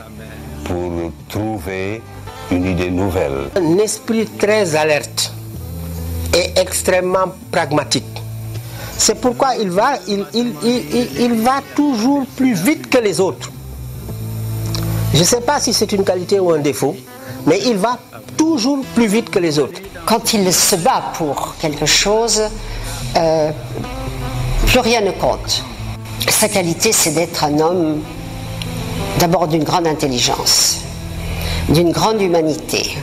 pour trouver une idée nouvelle. Un esprit très alerte et extrêmement pragmatique. C'est pourquoi il va, il, il, il, il va toujours plus vite que les autres. Je ne sais pas si c'est une qualité ou un défaut, mais il va toujours plus vite que les autres. Quand il se bat pour quelque chose, euh, plus rien ne compte. Sa qualité, c'est d'être un homme d'abord d'une grande intelligence, d'une grande humanité,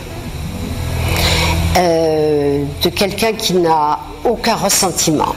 euh, de quelqu'un qui n'a aucun ressentiment.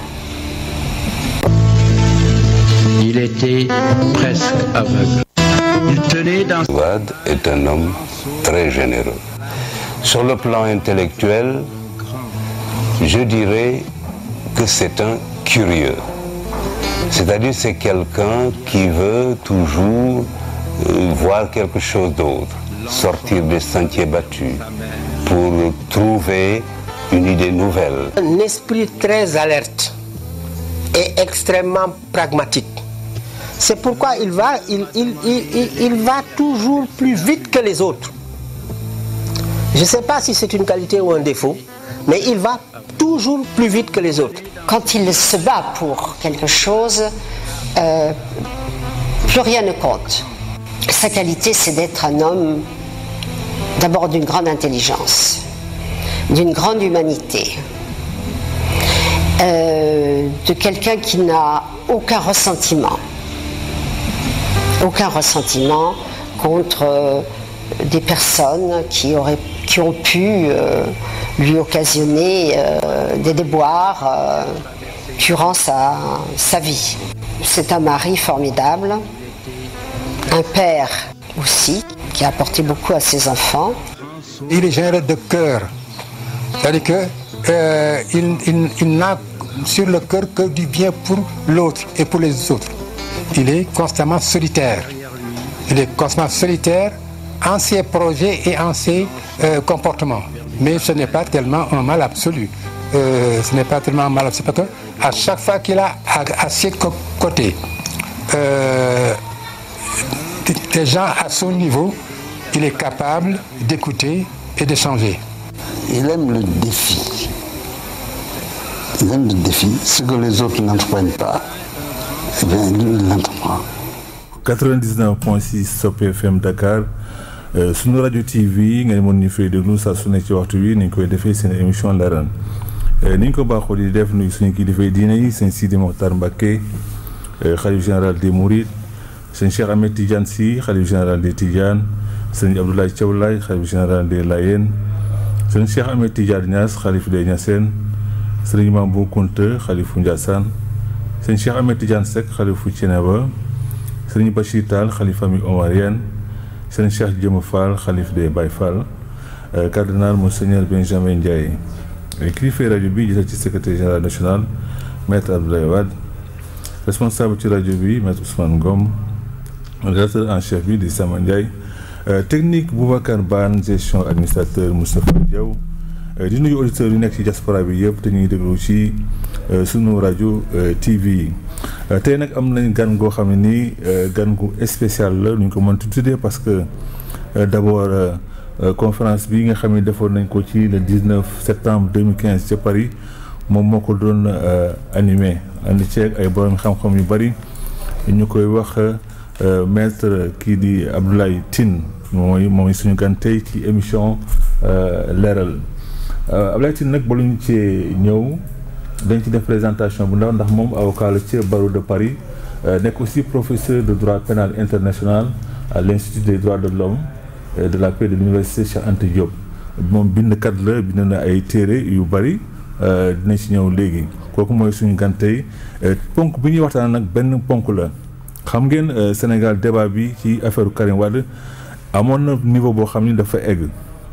Il était presque aveugle. Il tenait dans Wade est un homme très généreux. Sur le plan intellectuel, je dirais que c'est un curieux. C'est-à-dire c'est quelqu'un qui veut toujours euh, voir quelque chose d'autre, sortir des sentiers battus pour trouver une idée nouvelle. Un esprit très alerte et extrêmement pragmatique. C'est pourquoi il va, il, il, il, il va toujours plus vite que les autres. Je ne sais pas si c'est une qualité ou un défaut, mais il va toujours plus vite que les autres. Quand il se bat pour quelque chose, euh, plus rien ne compte. Sa qualité, c'est d'être un homme d'abord d'une grande intelligence, d'une grande humanité, euh, de quelqu'un qui n'a aucun ressentiment, aucun ressentiment contre euh, des personnes qui, auraient, qui ont pu euh, lui occasionner euh, des déboires euh, durant sa, sa vie. C'est un mari formidable, un père aussi, qui a apporté beaucoup à ses enfants. Il est généreux de cœur. C'est-à-dire que euh, il, il- il n'a sur le cœur que du bien pour l'autre et pour les autres. Il est constamment solitaire. Il est constamment solitaire en ses projets et en ses euh, comportements. Mais ce n'est pas tellement un mal absolu. Euh, ce n'est pas tellement un mal absolu parce que à chaque fois qu'il a à, à ses co- côtés euh, des- des gens à son niveau, il est capable d'écouter et d'échanger. Il aime le défi. Il aime le défi. Ce que les autres n'entreprennent pas, eh bien, lui, il l'entreprend. 99.6 Sope FM Dakar euh, sunu rajo TV nga mën ñu fay déglu saa su nekk ci waxtu wi ni ñu koy defee seen émission Leral Euh, ni ñu ko baaxoo di def nuyu suñu kilifa diine yi sëñ Sidi Mokhtar Mbacké euh, xalif général des Mourides sëñ Cheikh Ahmed Tidiane Sy xalif général des Tidiane sëñ Abdoulaye Thiaw Laye xalif général des Layène sëñ Cheikh Ahmed Tidiane Niass xalif des Niassène sëñ Imam Bou Kounta xalifu Ndiassane sëñ Cheikh Ahmed Tidiane Seck xalifu Thiénaba sëriñ Bachir Tall xalif famille omarienne sëriñ Cheikh Jëma Fall xalif des Baye Fall euh, cardinal monseigneur Benjamin Ndiaye Euh, kilifa rajo bi jiital ci secrétaire général national maître Abdoulaye Wade responsable ci rajo bi maître Ousmane Ngom rédacteur en chef bi di Sama Ndiaye Euh, technique Boubacar Ban gestion administrateur Moustapha Diaw Euh, di nuyu auditeurs yu nekk ci diaspora bi yëpp te ñuy déglu ci euh, sunu rajo euh, TV yi Euh, tey nag am nañ gan goo xam ne nii euh, gan gu spécial la nu ñu ko mën tuddee parce que euh, d'abord euh, euh, conférence bi nga xam ne defoon nañ ko ci le 19 septembre 2015 ca Paris moom moo ko doon euh, animé andi ceeg ay borom xam-xam yu bari ñu koy wax euh, maître kii di Abdoulaye Tine mooy mooy suñu gan tey ci émission euh, leeral Euh, Abdoulaye Tine nag ba lu ñu cee ñëw dañ ci def présentation bu ndaw ndax moom avocat la ci barreau de Paris euh, nekk aussi professeur de droit pénal international à l'institut des droits de l'homme et de la paix de l'université Cheikh Anta Diop moom bindkat la bind na ay téere yu bari euh, dinañ ci ñëw léegi kooku mooy suñu gan tey Euh, ponk bi ñuy waxtaan nag benn ponk la xam ngeen euh, Sénégal débat bi ci affaire Karim Wade amoon na niveau boo xam ni dafa egg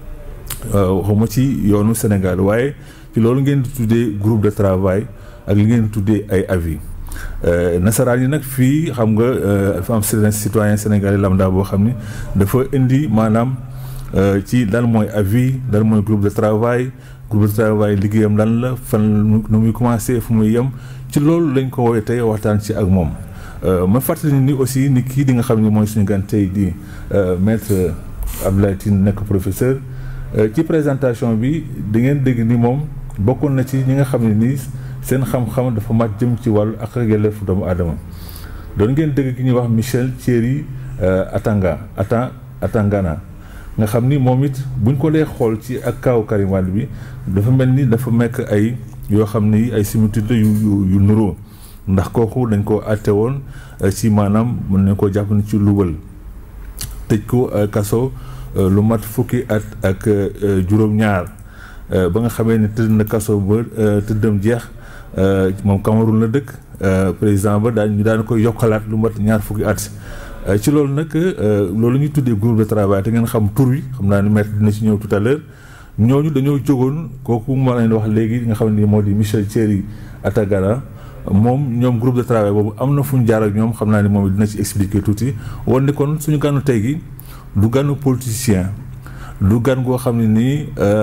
waxuma ci yoonu Sénégal waaye ci loolu ngeen di tuddee groupe de travail ak li ngeen di tuddee ay avis Euh, nasaraan yi nag fii xam nga euh, dafa am certains citoyen sénégalais lambda boo xam ni dafa indi maanaam euh, ci lan mooy avis lan mooy groupe de travail groupe de travail liggéeyam lan la fan nu muy commencé fu muy yem ci loolu lañ ko woowee tey waxtaan ci ak moom ma fàttali ni aussi ni kii di nga xam ne mooy suñu gan tey di maître Abdoulaye Tine nekk professeur ci présentation bi di ngeen dégg ni moom bokkoon na ci ñi nga xam ne nii seen xam-xam dafa màcc jëm ci wàllu ak yelleefu doomu aadama doon ngeen dégg ki ñuy wax Michel Thierry Atanga Ata Atangana nga xam ni moom it buñ ko dee xool ci ak kaaw Karim Wade bi dafa mel ni dafa mekk ay yoo xam ni ay similitude yu yu yu nuroo ndax kooku dañ ko àtte woon ci maanaam mën nañ koo jàpp ni ci luwal tëj ko kaso lu mat fukki at ak juróom-ñaar ba nga xamee ni tëdd na kaso ba tëddam jeex moom Cameroun la dëkk président ba daan ñu daan koy yokkalaat lu mat ñaar fukki at ci loolu nag loolu ñuy tuddee groupe de travail te ngeen xam tur wi xam naa ni maître dina ci ñëw tout à l'heure ñooñu dañoo jógoon kooku ma leen wax léegi nga xam ne moo di Michel Thierry Atagana moom ñoom groupe de travail boobu am na fu ñu jaar ak ñoom xam naa ni moom dina ci expliquer tuuti woon ni kon suñu gànnu tey gi du gànnu politicien du gan goo xam ne nii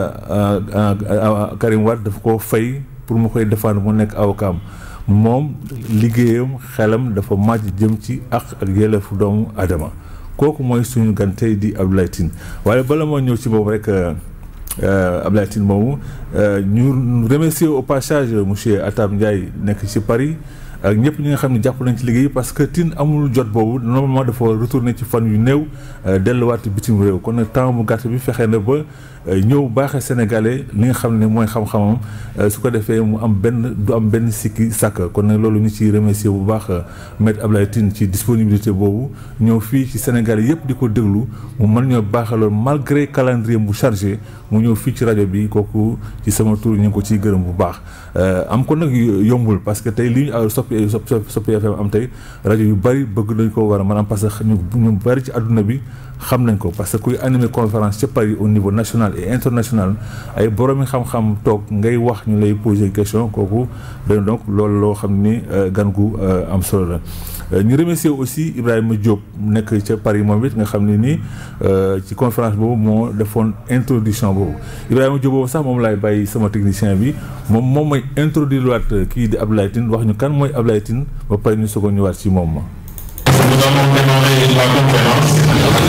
Karim Wade dafa ko fay pour mu koy défendre mu nekk avocat moom liggéeyam xelam dafa màcc jëm ci ak ak yelleefu doomu adama kooku mooy suñu gan tey di Abdoulaye Tine waaye bala moo ñëw ci boobu rek Abdoulaye Tine moomu ñu remercier au passage monsieur Atam Ndiaye nekk ci Paris ak ñëpp ñi nga xam ne jàpp nañ ci liggéey parce que Tine amul jot boobu normalement dafa retourner ci fan yu néew delluwaat bitim réew kon nag temps bu gàtt bi fexe na ba ñëw baaxee sénégalais li nga xam ne mooy xam-xamam su ko defee mu am benn du am benn sikki sàkk kon nag loolu ñu ciy remercier bu baax maître Abdoulaye Tine ci disponibilité boobu ñëw fii ci Sénégal yëpp di ko déglu mu mën ñoo baaxaloon malgré calendrier bu chargé mu ñëw fii ci rajo bi kooku ci sama tur ñu ngi ko ciy gërëm bu baax am ko nag yombul parce que tey li ñu soppi soppi FM am tey rajo yu bari bëgg nañ ko war a maanaam parce que ñu ñu bari ci àdduna bi xam nañ ko parce que kuy animer conférence ca Paris au niveau national et international ay boroomi xam-xam toog ngay wax ñu lay poser question kooku dañ donc loolu loo xam ni gan gu am solo la ñu remercier aussi Ibrahima Diop nekk ca Paris moom it nga xam ne nii ci conférence boobu moo defoon introduction boobu Ibrahima Diop boobu sax moom laay bàyyi sama technicien bi moom moom mooy introduire waat kii di Abdoulaye Tine wax ñu kan mooy Abdoulaye Tine ba pare ñu soog a ñëwaat ci moom ma Nous allons démarrer la conférence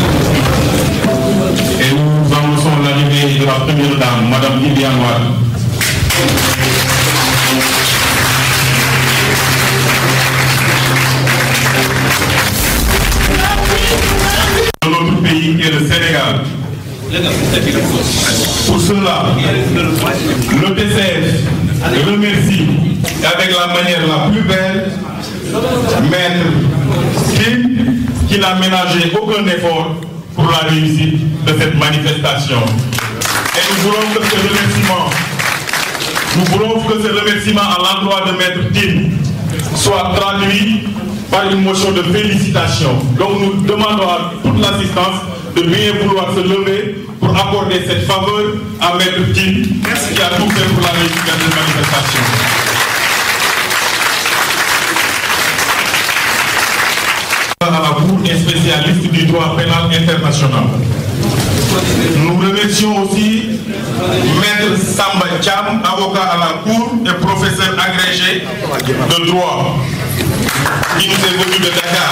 et nous annonçons l'arrivée de la première dame, Madame Liliane Wade. De notre pays qui est le Sénégal. Pour cela, le TCF remercie avec la manière la plus belle Maître Kim qui n'a ménagé aucun effort pour la réussite de cette manifestation. Et nous voulons que ce remerciement, nous voulons que ce remerciement à l'endroit de Maître Kim soit traduit par une motion de félicitations. Donc nous demandons à toute l'assistance de bien vouloir se lever pour accorder cette faveur à Maître Kim qui a tout fait pour la réussite de cette manifestation. à la Cour et spécialiste du droit pénal international. Nous remercions aussi Maître Samba Cham, avocat à la Cour et professeur agrégé de droit, qui nous est venu de Dakar.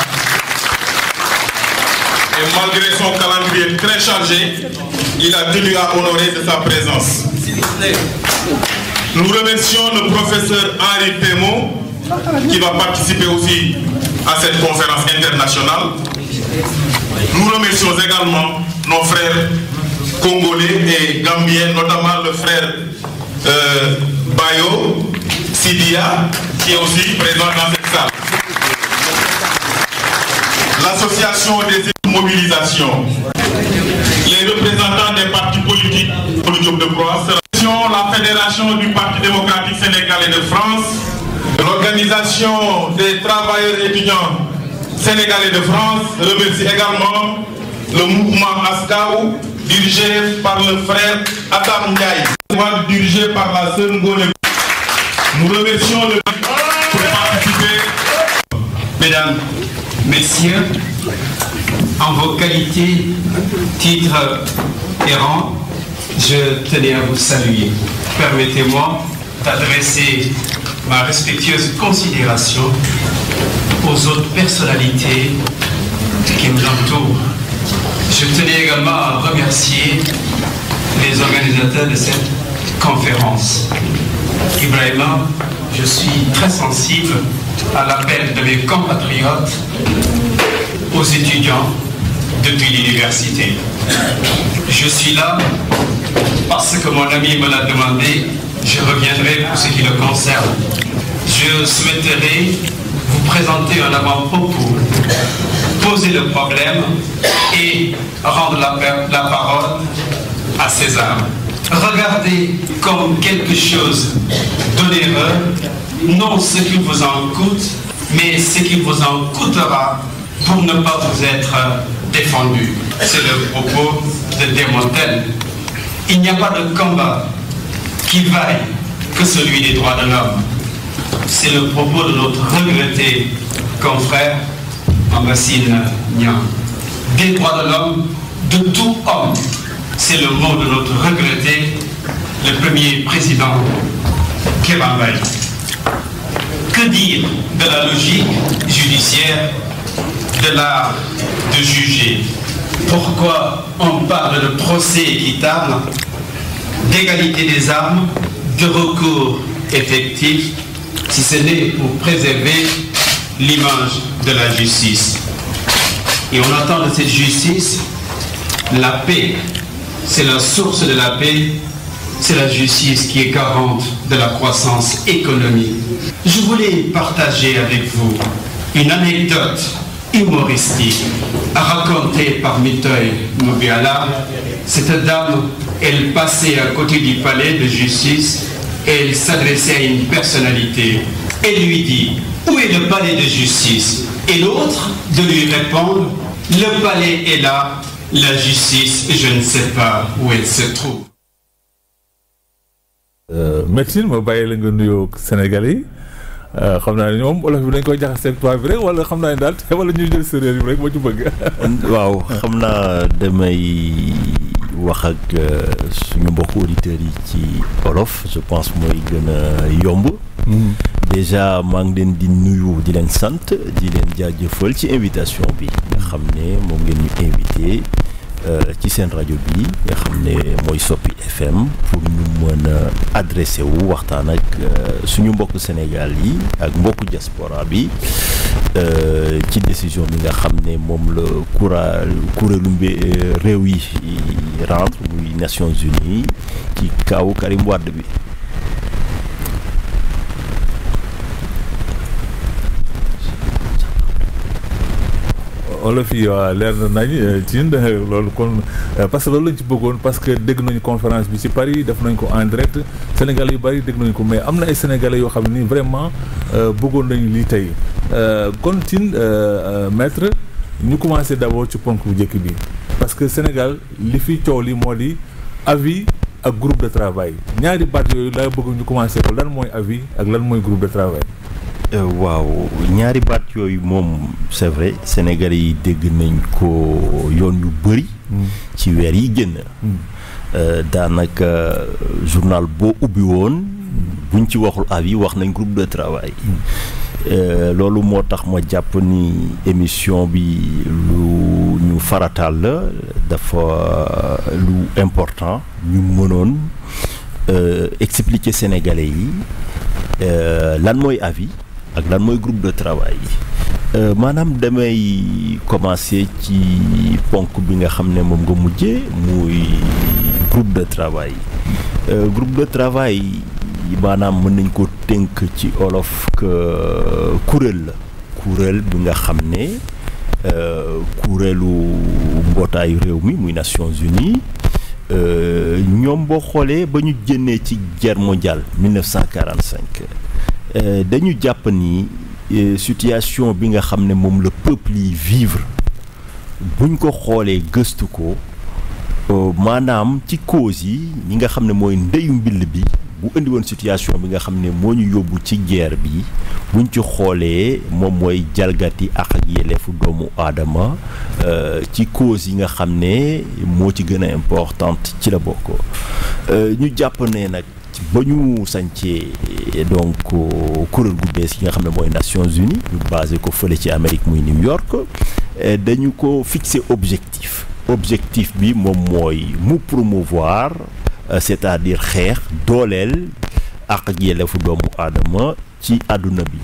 Et malgré son calendrier très chargé, il a tenu à honorer de sa présence. Nous remercions le professeur Henri Temo, qui va participer aussi à cette conférence internationale. Nous remercions également nos frères congolais et gambiens, notamment le frère euh, Bayo Sidia, qui est aussi présent dans cette salle. L'association des mobilisations, les représentants des partis politiques, le job de Croix, la Fédération du Parti démocratique sénégalais de France, L'organisation des travailleurs étudiants sénégalais de France remercie également le mouvement ASCAO dirigé par le frère Adam Ndiaye, dirigé par la sœur Ngone. Nous remercions le pour participer. Mesdames, Messieurs, en vos qualités, titres et rangs, je tenais à vous saluer. Permettez-moi d'adresser ma respectueuse considération aux autres personnalités qui nous entourent. Je tenais également à remercier les organisateurs de cette conférence. Ibrahima, je suis très sensible à l'appel de mes compatriotes aux étudiants depuis l'université. Je suis là parce que mon ami me l'a demandé, je reviendrai pour ce qui le concerne. Je souhaiterais vous présenter un avant-propos, poser le problème et rendre la, la parole à César. Regardez comme quelque chose d'onéreux, non ce qui vous en coûte, mais ce qui vous en coûtera pour ne pas vous être défendu. C'est le propos de Desmontaigne. Il n'y a pas de combat qui vaille que celui des droits de l'homme. C'est le propos de notre regretté confrère Ambassine Nian. Des droits de l'homme, de tout homme. C'est le mot de notre regretté, le premier président Kebambay. Que dire de la logique judiciaire de l'art de juger Pourquoi on parle de procès équitable, d'égalité des armes, de recours effectif, si ce n'est pour préserver l'image de la justice Et on attend de cette justice la paix. C'est la source de la paix, c'est la justice qui est garante de la croissance économique. Je voulais partager avec vous une anecdote humoristique racontée par Mitoy Mobiala. Cette dame, elle passait à côté du palais de justice et elle s'adressait à une personnalité. Elle lui dit, où est le palais de justice Et l'autre de lui répondre, le palais est là, la justice, je ne sais pas où elle se trouve. Maxime ma bàyyi la nga nuyoo Sénégalais yi xam naa ne ñoom olof bi dañ koy jaxase ak tubaab bi rek wala xam naa ne daal wala ñuy jël séeréer bi rek moo ci bëgg. waaw xam naa damay wax ak suñu mbokku auditeurs yi ci olof je pense mooy gën a yomb. déjà maa ngi leen di nuyu di leen sant di leen jaajëfal ci invitation bi nga xam ne moom ngeen ñu invité ci seen rajo bi nga xam ne mooy Soppi FM pour ñu mën a adressé wu waxtaan ak suñu mbokk Sénégal yi ak mbokku diaspora bi ci décision bi nga xam ne moom la kura kuréelu mbi réew yi rentre muy Nations Unies ci kaw Karim Wade bi olof yi waa leer na nañ ci loolu kon parce que loolu lañ ci bëggoon parce que dégg nañu conférence bi ci Paris def nañ ko en direct Sénégal yu bari dégg nañu ko mais am na ay sénégalais yoo xam ne nii vraiment bëggoon nañu lii tey kon Tine maître ñu commencé d'abord ci ponk bu njëkk bi parce que Sénégal li fi coow li moo di avis ak groupe de travail ñaari baat yooyu laa bëgg ñu commencé ko lan mooy avis ak lan mooy groupe de travail. waaw ñaari baat yooyu moom c'est vrai Sénégalais yi dégg nañ ko yoon yu bëri. ci weer yi génn. daanaka journal boo ubbi woon buñ ci waxul avis wax nañ groupe de travail. loolu moo tax ma jàpp ni émission bi lu ñu farataal la dafa lu important ñu mënoon expliquer Sénégalais yi lan mooy avis. ak lan mooy groupe de travail yi maanaam damay commencer ci ponk bi nga xam ne moom nga mujjee muy groupe de travail groupe de travail maanaam mën nañ ko tënk ci olof que kuréel la kuréel bi nga xam ne kuréelu mbootaayu réew mi muy Nations Unies ñoom boo xoolee ba ñu génnee ci guerre mondiale 1945 dañu jàpp ni situation bi nga xam ne moom la peuple yi vivre buñ ko xoolee gëstu ko maanaam ci cause yi ñi nga xam ne mooy ndeyu mbill bi bu indi woon situation bi nga xam ne moo ñu yóbbu ci guerre bi buñ ci xoolee moom mooy jalgati ak ak yelleefu doomu aadama ci cause yi nga xam ne moo ci gën a importante ci la bokk ñu jàpp ne nag ba ñu sancee donc kuréel gu bees yi nga xam ne mooy Nations Unies ñu basé ko fële ci Amérique muy New York dañu ko fixé objectif objectif bi moom mooy mu promouvoir c'est-à-dire xeex dooleel ak ak yelleefu doomu aadama ci àdduna bi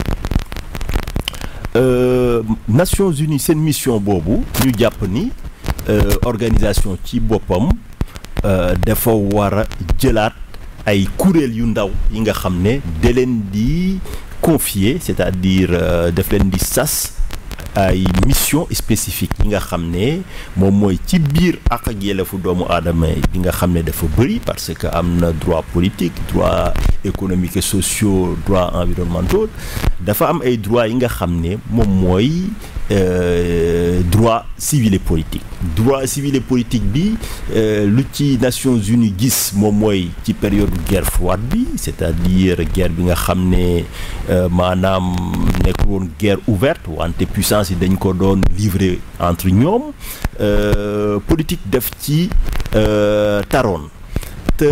Nations Unies seen mission boobu ñu jàpp ni organisation ci boppam dafa war a jëlaat ay kuréel yu ndaw yi nga xam ne da leen di confier c'est-à-dire daf leen di sas ay mission spécifique yi nga xam ne moom mooy ci biir ak ak yelleefu doomu aadama yi nga xam ne dafa bëri parce que am na droit politique droit économique et sociaux droit environnementaux dafa am ay droit yi nga xam ne moom mooy droit civil et politique droit civil et politique bi lu ci Nations Unies gis moom mooy ci période guerre froide bi c'est-à-dire guerre bi nga xam ne maanaam nekk woon guerre ouverte wante puissance yi dañ ko doon livrer entre ñoom politique def ci taroon te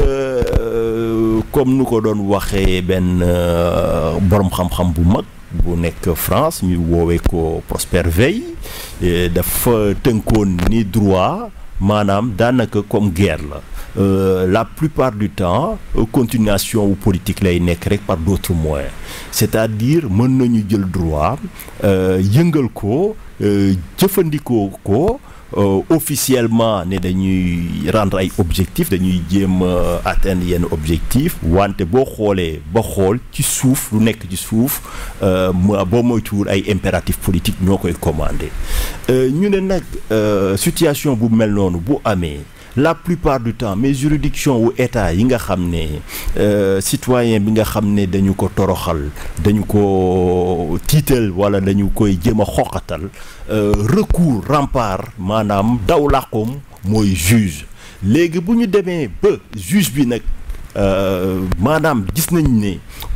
comme nu ko doon waxee benn boroom xam-xam bu mag bu nekk France ñu woowee ko Prosper Veil dafa tënkoon ni droit maanaam daanaka comme guerre la la plupart du temps continuation wu politique lay nekk rek par d'autres moyens c'est-à-dire mën nañu jël droit yëngal ko jëfandikoo ko officiellement ne dañuy rendre ay objectifs dañuy jéem atteindre yenn objectifs wante boo xoolee ba xool ci suuf lu nekk ci suuf boo moytuwul ay impératifs politiques ñoo koy commandé ñu ne nag situation bu mel noonu bu amee la plupart du temps mais juridiction wu état yi nga xam ne citoyen bi nga xam ne dañu ko toroxal dañu ko tiital wala dañu koy jéem a xoqatal recours rempart maanaam daw làqoom mooy juge léegi bu ñu demee ba juge bi nag maanaam gis nañ ne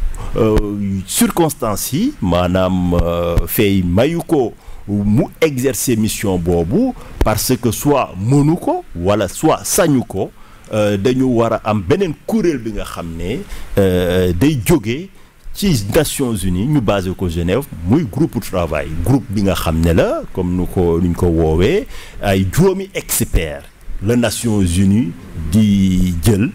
circonstances yi maanaam fay mayu ko mu exercer mission boobu parce que soit mënu ko wala soit sañu ko dañu war a am beneen kuréel bi nga xam ne day jóge ci Nations Unies ñu basé ko Genève muy groupe de travail groupe bi nga xam ne la comme nu ko nuñ ko woowee ay juróomi experts la Nations Unies di jël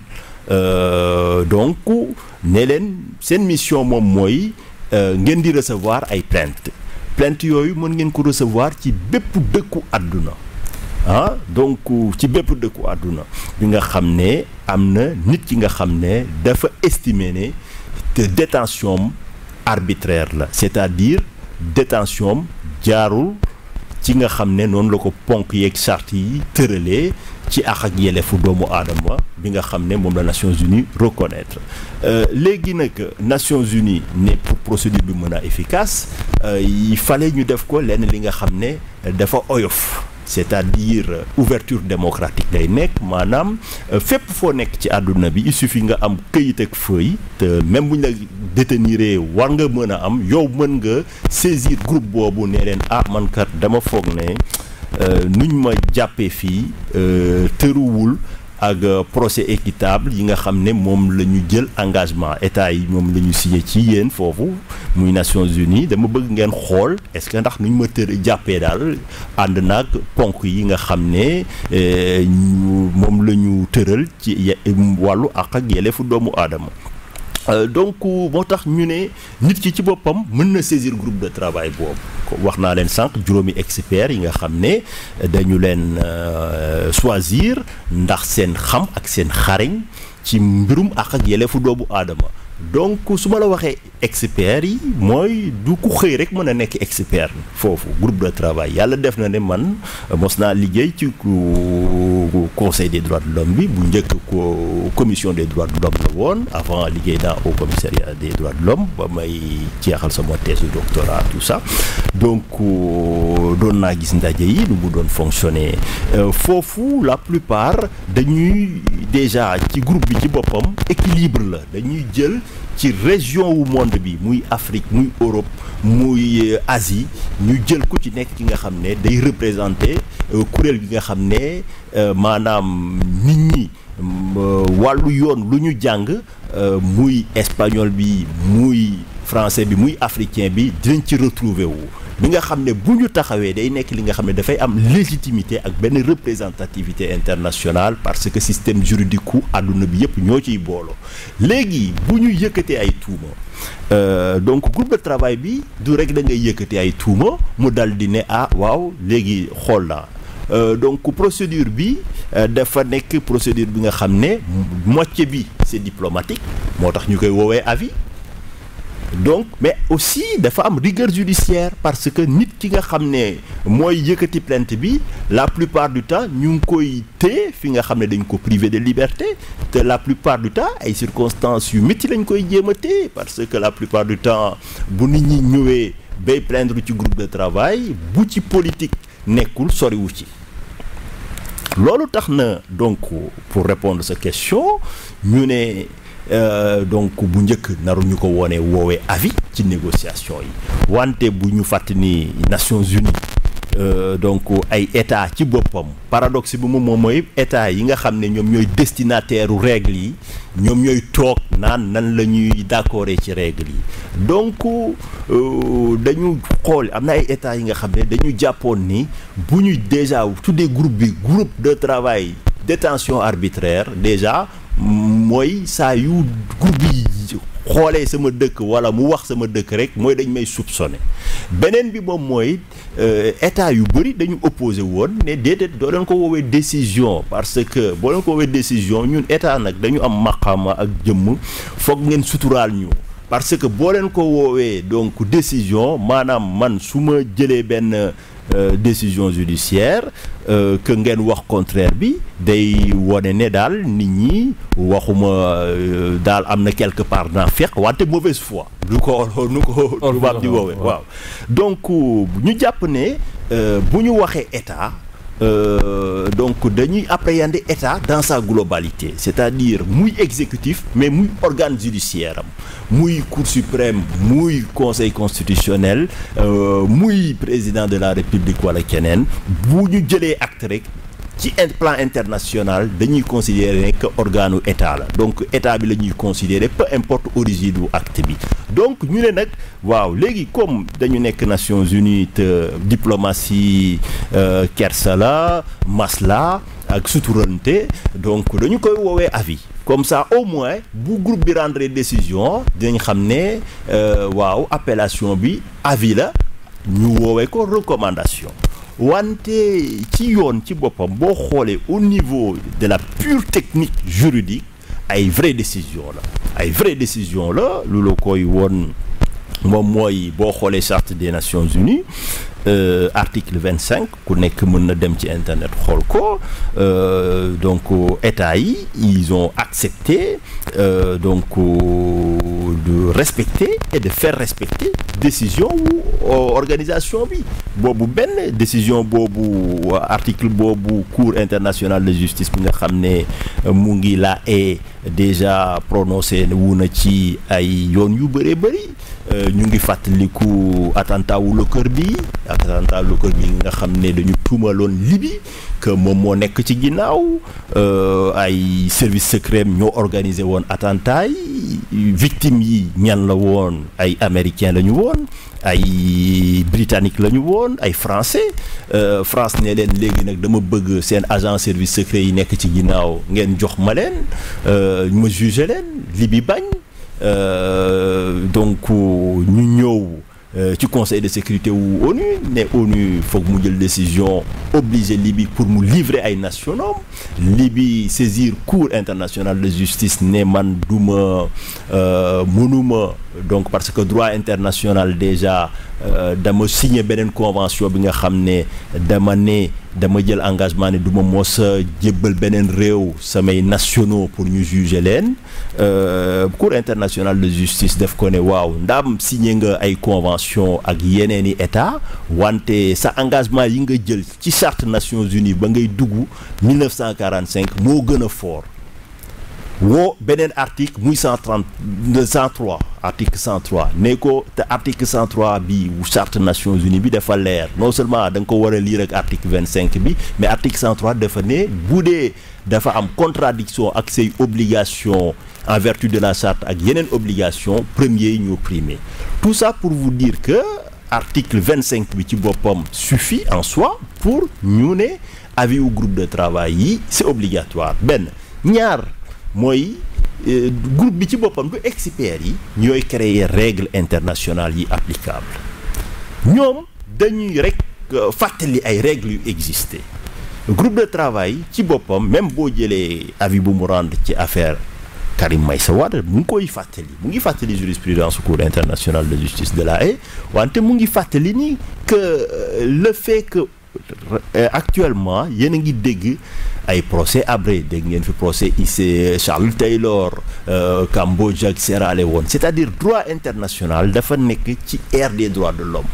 donc ne leen seen mission moom mooy ngeen di recevoir ay plaintes plainte yooyu mën ngeen ko recevoir ci bépp dëkku àdduna ah donc ci bépp dëkku àdduna bi nga xam ne am na nit ki nga xam ne dafa estimer ne te détention arbitraire la c'est-à-dire détention jaarul ci nga xam ne noonu la ko ponk yeeg charte yi tëralee ci àq ak yelleefu doomu aadama bi nga xam ne moom la Nations Unies reconnaître léegi nag Nations Unies ne pour procédure bi mën a efficace il fallait ñu def ko lenn li nga xam ne dafa oyof c'est-à-dire ouverture démocratique day nekk maanaam fépp foo nekk ci àdduna bi il suffit nga am këyit ak feuille te même bu ñu la déteniree war nga mën a am yow mën nga saisir groupe boobu ne leen ah man kat dama foog ne nuñ ma jàppee fii tëruwul ak procès équitable yi nga xam ne moom la ñu jël engagement état yi moom la ñu signé ci yéen foofu muy Nations Unies dama bëgg ngeen xool est-ce que ndax nuñ ma tër jàppee daal ànd naag ponk yi nga xam ne moom la ñu tëral ci wàllu àq ak yelleefu doomu aadama donc moo tax ñu ne nit ki ci boppam mën na saisir groupe de travail boobu wax naa leen sànq juróomi experts yi nga xam ne dañu leen choisir ndax seen xam ak seen xarañ ci mbirum àq ak yelleefu doomu aadama donc su ma la waxee experts yi mooy du ku xëy rek mën a nekk expert foofu groupe de travail yàlla def na ne man mos naa liggéey ci conseil des droits de l'homme bi bu njëkk ko commission des droits de l'homme la woon avant liggéey naa au commissariat des droits de l'homme ba may jeexal sama thèse de doctorat tout ça donc doon naa gis ndaje yi nu mu doon fonctionner foofu la plupart dañuy déjà ci groupe bi ci boppam équilibre la dañuy jël ci région wu monde bi muy Afrique muy Europe muy Asie ñu jël ku ci nekk ki nga xam ne day représenter kuréel gi nga xam ne maanaam nit ñi wàllu yoon lu ñu jàng muy espagnol bi muy français bi muy africain bi dinañ ci retrouver wu bi nga xam ne bu ñu taxawee day nekk li nga xam ne dafay am légitimité ak benn représentativité internationale parce que système juridique ku àdduna bi yëpp ñoo ciy booloo léegi bu ñu yëkkatee ay tuuma donc groupe de travail bi du rek da ngay yëkkatee ay tuuma mu dal di ne ah waaw léegi xool naa donc procédure bi dafa nekk procédure bi nga xam ne moitié bi c'est diplomatique moo tax ñu koy woowee avis donc mais aussi dafa am rigueur judiciaire parce que nit ki nga xam ne mooy yëkkati plainte bi la plupart du temps ñu ngi koy téye fi nga xam ne dañ ko privé de liberté te la plupart du temps ay circonstances yu métti lañ koy jéem a téye parce que la plupart du temps bu nit ñi ñëwee bay plaindre ci groupe de travail bu ci politique nekkul soriwu ci loolu tax na donc pour répondre sa question ñu ne Euh, donc bu njëkk naruñu ko woone woowee avis ci négociation yi wante bu ñu fàtt ni Nations Unies euh, donc ay état ci boppam paradoxe bi moom moom mooy état yi nga xam ne ñoom ñooy destinataire u règles yi ñoom ñooy toog naan nan la ñuy d'accord ci règles yi donc euh, dañu xool am na ay état yi nga xam ne dañu jàppoon ni bu ñu déjà tuddee groupe bi groupe de travail détention arbitraire déjà mooy saa yu groupe bi xoolee sama dëkk wala mu wax sama dëkk rek mooy dañ may soupçonné beneen bi moom mooy état yu bëri dañu opposé woon ne déedéet doo leen ko woowee décision parce que boo leen ko woowee décision ñun état nag dañu am maqaama ak jëmm foog ngeen suturaal ñu parce que boo leen ko woowee donc décision maanaam man su ma jëlee benn Euh, décision judiciaire euh, que ngeen wax contraire bi day wone ne daal nit ñi waxuma euh, daal am na quelque part naa fekk wante mauvaise foi du ko nu ko tubaab di woowee waaw donc ñu jàpp ne bu ñu waxee état Euh, donc dañuy appréhender état dans sa globalité c'est-à-dire muy exécutif mais muy organe judiciaire am muy cour suprême muy conseil constitutionnel euh, muy président de la république wala keneen bu ñu jëlee acte rek ci plan international dañuy considérer que organe état la donc état bi la ñuy considérer peu importe origine du acte bi donc ñu ne nag waaw léegi comme dañu nekk Nations Unies te diplomatie euh, kersa la masla ak suturante donc dañu koy woowee avis comme ça au moins bu groupe bi rendre décision dinañ xam ne waaw appellation bi avis la ñu woowee ko recommandation wante ci yoon ci boppam boo xoolee au niveau de la pure technique juridique ay vraie décision la ay vraie décision la lu la koy woon moom mooy boo xoolee charte des Nations Unies euh, article vingt cinq ku nekk mën na dem ci internet xool ko euh, donc état yi ils ont accepté euh, donc de respecter et de faire respecter décision wu organisation bi boobu benn décision boobu article boobu cour internationale de justice bi nga xam ne mu ngi la est déjà prononcé wu na ci ay yoon yu bëree bëri ñu ngi fàttaliku attentat wu Lockerbie bi attentat Lockerbie bi nga xam ne dañu tuumaloon Libye que moom moo nekk ci ginnaaw ay service secret ñoo organisé woon attentat yi victimes yi ñan la woon ay américains la ñu woon ay britannique la ñu woon ay français France ne leen léegi nag dama bëgg seen agent service secret yi nekk ci ginnaaw ngeen jox ma leen ma jugé leen Libye bañ donc ñu ñëw ci conseil de sécurité wu ONU ne ONU foog mu jël décision obligé Libye pour mu livrer ay nationaux Libye saisir cour internationale de justice ne man duma mënuma donc parce que droit international déjà dama signé beneen convention bi nga xam ne dama ne dama jël engagement ne du ma mos a jébbal beneen réew samay nationaux pour ñu juger leen cour internationale de justice def ko ne waaw ndaam signé nga ay convention ak yeneeni état wante sa engagement yi nga jël ci charte Nations Unies ba ngay dugg 1945 moo gën a fort woo beneen article muy 130 103 article 103 ne ko te article 103 bi charte Nations Unies bi dafa leer non seulement da nga ko war a lire ak article 25 bi mais article 103 dafa ne bu dee dafa am contradiction ak say obligation en vertu de la charte ak yeneen obligation premier yi ñoo primé tout ça pour vous dire que article 25 bi ci boppam suffit en soi pour ñu ne avis au groupe de travail yi c'est obligatoire benn ñaar mooy groupe bi ci boppam du experts yi ñooy créer règles internationales yi applicables ñoom dañuy rek fàttali ay règles yu existé groupe de travail ci boppam même boo jëlee avis bu mu rendre ci affaire Karim Meïssa Wade mu ngi koy fàttali mu ngi fàttali jurisprudence cour internationale de justice de la Haye wante mu ngi fàttali ni que le fait que actuellement yéen a ngi dégg ay procès abré dégg ngeen fi procès IC Charles Taylor Cambodge ak Sierra Leone c'est-à-dire droit international dafa nekk ci ère des droits de l'homme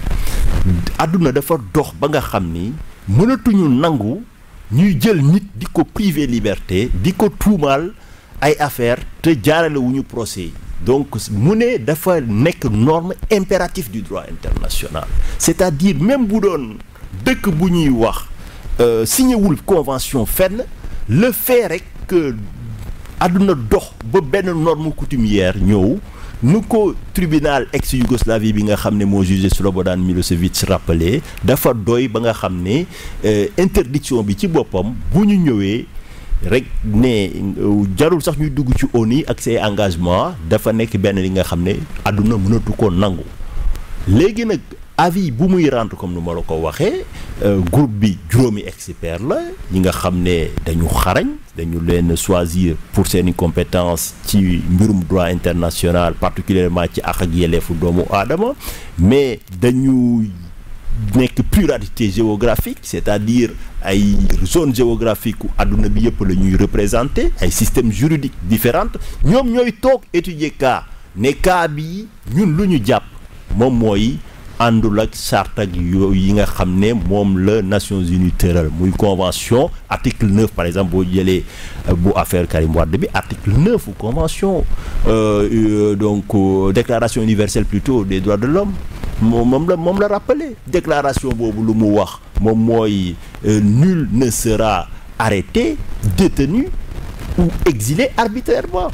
àdduna dafa dox ba nga xam ni mënatuñu nangu ñuy jël nit di ko priver liberté di ko tuumaal ay affaire te jaarale wu ñu procès yi donc mu ne dafa nekk norme impérative du droit international c'est-à-dire même bu doon dëkk bu ñuy wax signé wul convention fenn le fait rek que àdduna dox ba benn norme coutumière ñëw nu ko tribunal ex Yougoslavie bi nga xam ne moo jugé Slobodan Milosevic rappelé dafa doy ba nga xam ne interdiction bi ci boppam bu ñu ñëwee rek ne jarul sax ñuy dugg ci ONU ak ses engagements dafa nekk benn li nga xam ne àdduna mënatu ko nangu léegi nag avis bu muy rendre comme nu ma la ko waxee groupe bi juróomi expert la ñi nga xam ne dañu xarañ dañu leen choisir pour seeni compétence ci mbirum droit international particulièrement ci àq ak yelleefu doomu aadama mais dañu nekk pluralité géographique c'est-à-dire ay zone géographique u àdduna bi yëpp la ñuy représenter ay systèmes juridiques différents ñoom ñooy toog étudier cas ne cas bi ñun lu ñu jàpp moom mooy àndul ak charte ak yooyu yi nga xam ne moom la Nations Unies tëral muy convention article 9 par exemple boo jëlee bu affaire Karim Wade bi article 9 convention euh, donc euh, déclaration universelle plutôt des droits de l'homme moom moom la moom la rappelé déclaration boobu lu mu wax moom mooy nul ne sera arrêté détenu ou exilé arbitrairement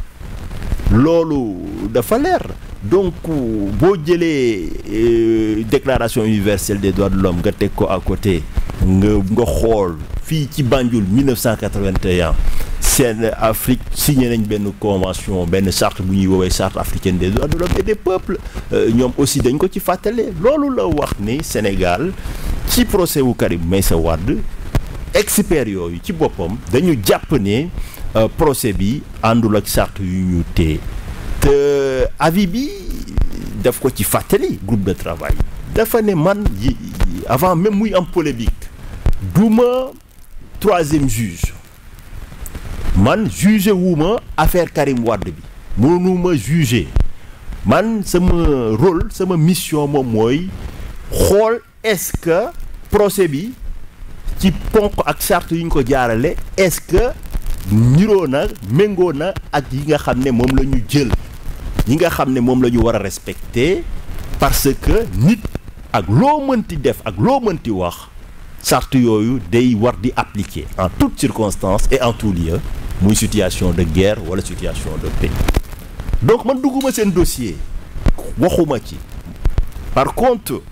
loolu dafa leer donc boo jëlee déclaration universelle des droits de l'homme nga teg ko à côté nga nga xool fii ci Banjul 1981 seen Afrique signé nañ benn convention benn charte bu ñuy woowee charte africaine des droits de l'homme et des peuples ñoom aussi dañ ko ci fàttale loolu la wax ni Sénégal ci procès wu Karim Meïssa Wade experts yooyu ci boppam dañu jàpp ne procès bi àndul ak charte yu ñu téye te avis bi daf ko ci fàttali groupe de travail dafa ne man yi avant même muy am polémique duma troisième juge man juge wuma affaire Karim Wade bi mënuma juger man sama rôle sama mission moom mooy xool est-ce que procès bi ci ponk ak charte yu ñu ko jaarale est-ce que niroo na méngoo na ak yi nga xam ne moom la ñu jël yi nga xam ne moom la ñu war a respecter parce que nit ak loo mënti def ak loo mënti wax charte yooyu day war di appliquer en toutes circonstances et en tout lieu muy situation de guerre wala situation de paix donc man dugguma seen dossier waxuma ci par contre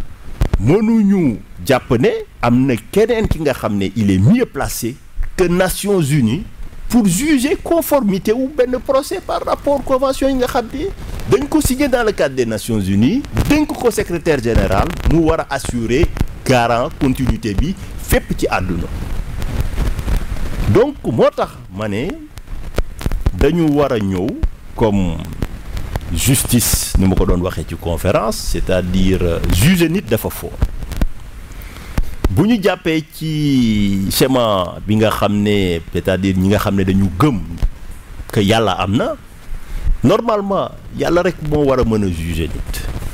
mënuñu jàpp ne am na keneen ki nga xam ne il est mieux placé que Nations Unies pour juger conformité wu benn procès par rapport convention yi nga xam ne dañ ko signé dans le cadre des Nations Unies dénk ko secrétaire général mu war a assurer garant continuité bi fépp ci àdduna donc moo tax ma ne dañu war a ñëw comme justice ni ma ko doon waxee ci conférence c'est-à-dire juger nit dafa fort bu ñu jàppee ci schéma bi nga xam ne c'est-à-dire ñi nga xam ne dañu gëm que yàlla am na normalement yàlla rek moo war a mën a juger nit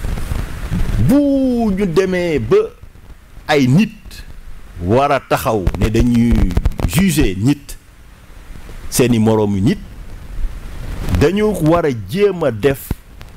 bu ñu demee ba ay nit war a taxaw ne dañuy juger nit seeni moroomu nit dañu war a jéem a def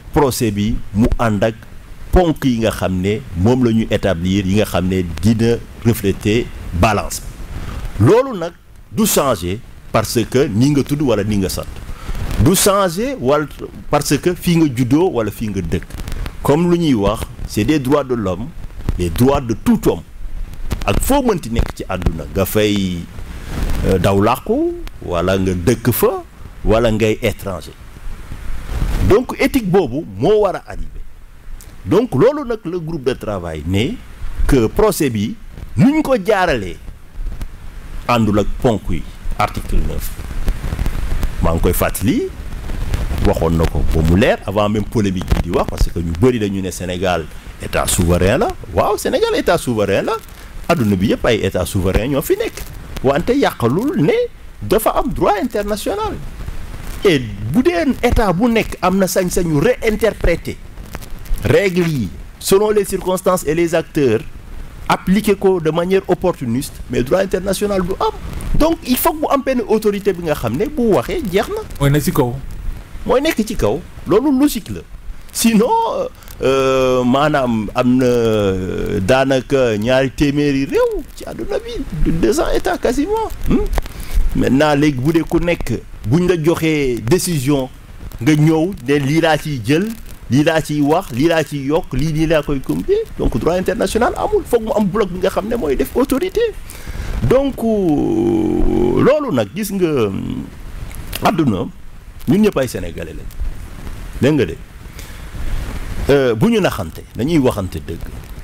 procès bi mu ànd ak ponk yi nga xam ne moom la ñu établir yi nga xam ne dina refléter balance loolu nag du changer parce que ni nga tudd wala ni nga sant du changer wala parce que fii nga juddoo wala fii nga dëkk comme lu ñuy wax c'est des droits de l'homme les droits de tout homme ak foo mënti nekk ci àdduna nga fay daw làqu wala nga dëkk fa wala ngay étranger donc éthique boobu moo war a arrivé donc loolu nag le groupe de travail ne que procès bi nuñ ko jaaralee àndul ak ponk yi article 9 maa ngi koy fàttali waxoon na ko ba mu leer avant même polémique bi di wax parce que ñu bëri dañu ne Sénégal état souverain la waaw Sénégal état souverain la adduna bi yëpp ay état souverain ñoo fi nekk wante yàqalul ne dafa am droit international et bu dee état bu nekk am na sañ-sañu réinterpréter règles yi selon les circonstances et les acteurs appliquer ko de manière opportuniste mais droit international du am donc il faut que bu am benn autorité bi nga xam ne bu waxee jeex na. mooy nekk ci kaw. mooy nekk ci kaw loolu logique la sinon maanaam am na daanaka ñaari téeméeri réew ci àdduna bi deux cents états quasiment maintenant léegi bu dee ku nekk buñ la joxee décision nga ñëw ne lii laa ciy jël lii laa ciy wax lii laa ciy yokk lii lii laa koy compter donc droit international amul foog mu am bloc bi nga xam ne mooy def autorité donc loolu nag gis nga àdduna ñun ñëpp ay sénégalais lañ dégg nga de bu ñu naxante dañuy waxante dëgg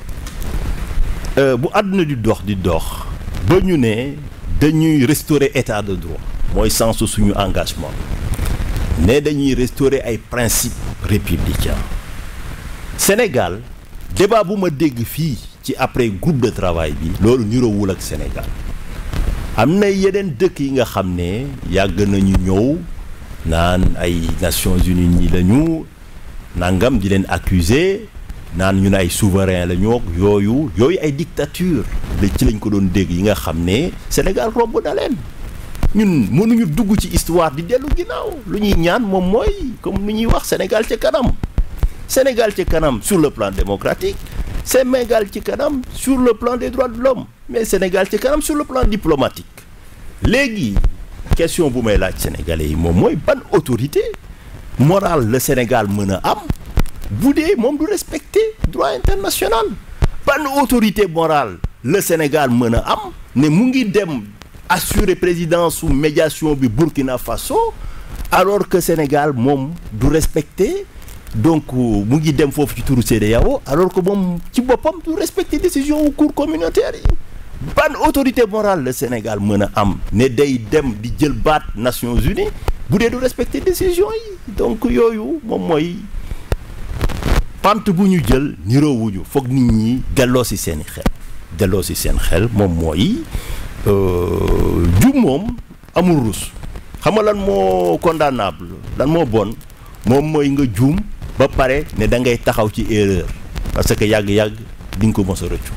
bu àdduna di dox di dox ba ñu ne dañuy restaurer état de droit mooy sens suñu engagement ne dañuy restaurer ay principes républicains Sénégal débat bu ma dégg fii ci après groupe de travail bi loolu niroowul ak Sénégal am na yeneen dëkk yi nga xam ne yàgg nañu ñëw naan ay Nations Unies ñi lañu nangam di leen accuser naan ñu ne ay souverain la ñoo yooyu yooyu ay dictature la ci lañ ko doon dégg yi nga xam ne Sénégal romb na leen ñun mënuñu dugg ci histoire di dellu ginnaaw lu ñuy ñaan moom mooy comme lu ñuy wax Sénégal ci kanam Sénégal ci kanam sur le plan démocratique Sénégal ci kanam sur le plan des droits de l'homme mais Sénégal ci kanam sur le plan diplomatique léegi question bu may laaj sénégalais yi moom mooy ban autorité morale le Sénégal mën a am bu dee moom du respecter droit international ban autorité morale le Sénégal mën a am ne mu ngi dem assurer présidence sous médiation bi Burkina Faso alors que Sénégal moom du respecter donc mu ngi dem foofu ci turu CEDEAO alors que moom ci boppam du respecter décision wu cour communautaire yi ban autorité morale le Sénégal mën a am ne day dem di jël baat Nations Unies bu dee du respecter décision yi donc yooyu moom mooy pante bu ñu jël niroowuñu foog nit ñi delloo si seeni xel delloo si seen xel moom mooy jum moom amul rus xam nga lan moo condamnable lan moo bon moom mooy nga juum ba pare ne da ngay taxaw ci erreur parce que yàgg-yàgg di nga ko mos a rëccu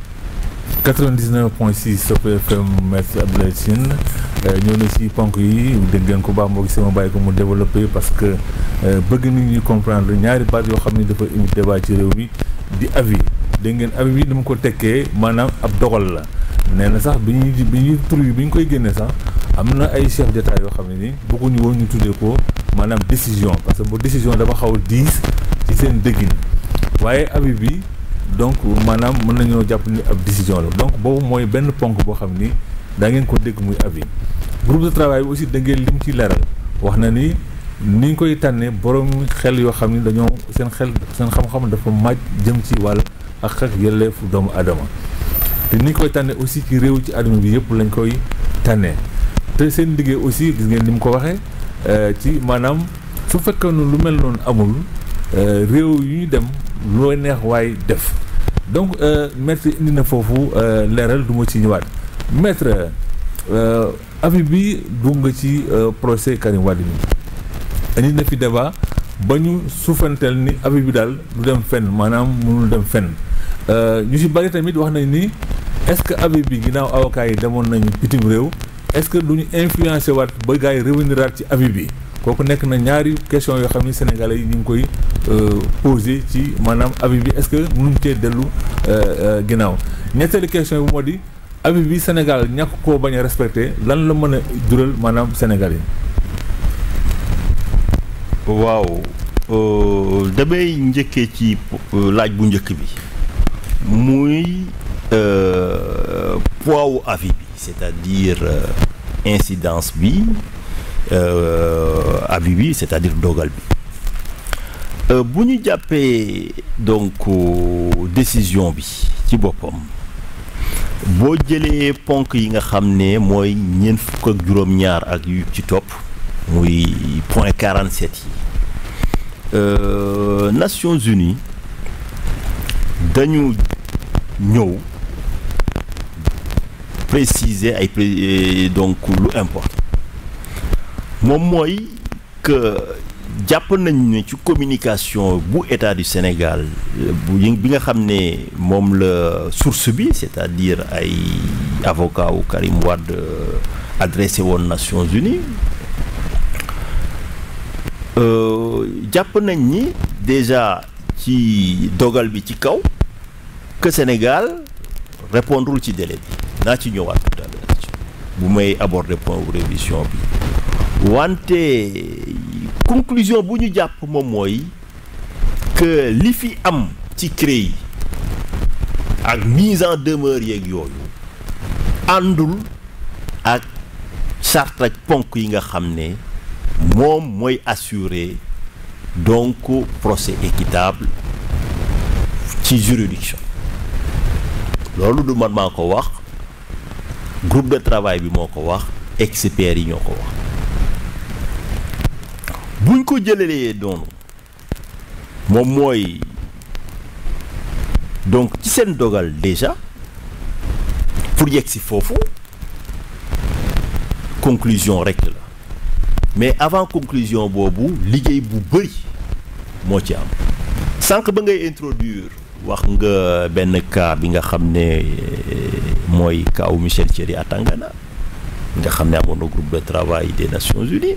99.6 Sope FM merci Abdoulaye Tine ñëw na ci ponk yi dégg ngeen ko baax moo gis sama bàyyi ko mu développé parce que bëgg nit ñi comprendre ñaari baat yoo xam ne dafa indi débat ci réew mi di avis dégg ngeen avis bi dama ko tekkee maanaam ab dogal la nee na sax bi ñuy bi ñuy tur yi bi ñu koy génnee sax am na ay chef d'état yoo xam ne ni bëgguñu woon ñu tuddee ko maanaam décision parce que bu décision dafa xaw a diis ci seen dëggin waaye avis bi donc maanaam mën nañoo jàpp ni ab décision la donc boobu mooy benn ponk boo xam ni daa ngeen ko dégg muy avis groupe de travail bi aussi da ngeen lim ci leeral wax na ni ni ñu koy tànnee borom xel yoo xam ni dañoo seen xel seen xam-xam dafa màcc jëm ci wàll ak ak yelleefu doomu aadama te ni ñu koy tànnee aussi ci réew ci àdduna bi yëpp lañ koy tànnee te seen liggéey aussi gis ngeen ni mu ko waxee ci maanaam su fekkee ne lu mel noonu amul réew yu ñu dem loo neex waay def donc maître indi na foofu leeral du ma ci ñëwaat maître avis bi dugg nga ci procès Karim Wade bi indi na fi débat ba ñu suufantel ni avis bi daal du dem fenn maanaam mënul dem fenn ñu ci bari tamit wax nañ ni est-ce que avis bi ginnaaw avocat yi demoon nañu bitim réew est-ce que du ñu influencé waat ba gars yi revenir ci avis bi kooku nekk na ñaari question yoo xam ne sénégalais yi ñu ngi koy posé ci maanaam avis bi est-ce que mënuñ cee dellu ginnaaw ñetteelu question bi moo di avis bi Sénégal ñàkk koo bañ a respecté lan la mën a jural maanaam sénégalais waaw damay njëkkee ci laaj bu njëkk bi muy poids wu avis bi c'est-à-dire incidence bi avis bi c'est-à-dire dogal bi bu ñu jàppee donc décision bi ci boppam boo jëlee ponk yi nga xam ne mooy ñeent fukk ak juróom-ñaar ak yu ci topp muy point 47 yi Nations Unies dañu ñëw préciser ay donc lu important moom mooy que jàpp nañ ne ci communication bu état du Sénégal bu bi nga xam ne moom la source bi c'est-à-dire ay avocat wu Karim Wade adressé woon Nations Unies jàpp nañ ni déjà ci dogal bi ci kaw que Sénégal répondrul ci délai bi naa ci ñëwaat tout à l'heure bu may aborder point wu révision bi wante conclusion bu ñu jàpp moom mooy que li fi am ci CREI ak mise en demeure yeeg yooyu àndul ak charte ak ponk yi nga xam ne moom mooy assurer donc procès équitable ci juridiction loolu du man maa ko wax groupe de travail bi moo ko wax experts yi ñoo ko wax buñ ko jëlalee doonu moom mooy donc ci seen dogal déjà pour yegg si foofu conclusion rek la mais avant conclusion boobu liggéey bu bëri moo ci am sànq ba ngay introduire wax nga benn cas bi nga xam ne mooy kaawu Michel Thierry Atangana nga xam ne amoon na groupe de travail des Nations Unies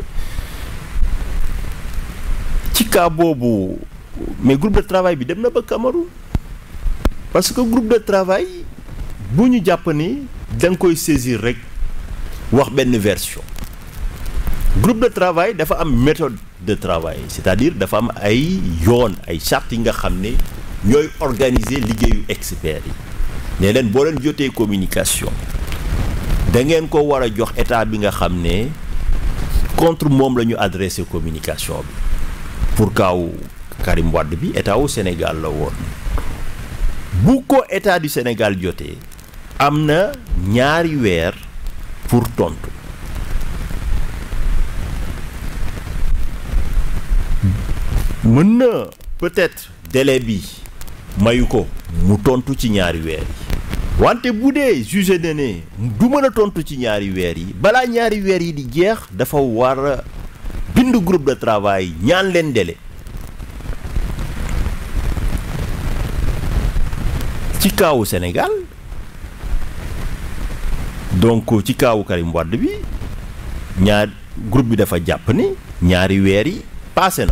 ci cas boobu mais groupe de travail bi dem na ba Cameroun parce que groupe de travail bu ñu jàpp ni da nga koy saisir rek wax benn version groupe de travail dafa am méthode de travail c'est-à-dire dafa am ay yoon ay charte yi nga xam ne ñooy organiser liggéeyu experts yi ne leen boo leen jotee communication da ngeen ko war a jox état bi nga xam ne contre moom la ñu adressé communication bi pour kaaw Karim Wade bi état wu Sénégal la woon bu ko état du Sénégal jotee am na ñaari weer pour tontu mën na peut-être délai bi mayu ko mu tontu ci ñaari weer yi wante bu dee jugé na ne du mën a tontu ci ñaari weer yi balaa ñaari weer yi di jeex dafa war a bind groupe de travail ñaan leen délai ci kaawu Sénégal donc ci kaawu Karim Wade bi ñaar groupe bi dafa jàpp ni ñaari weer yi passé na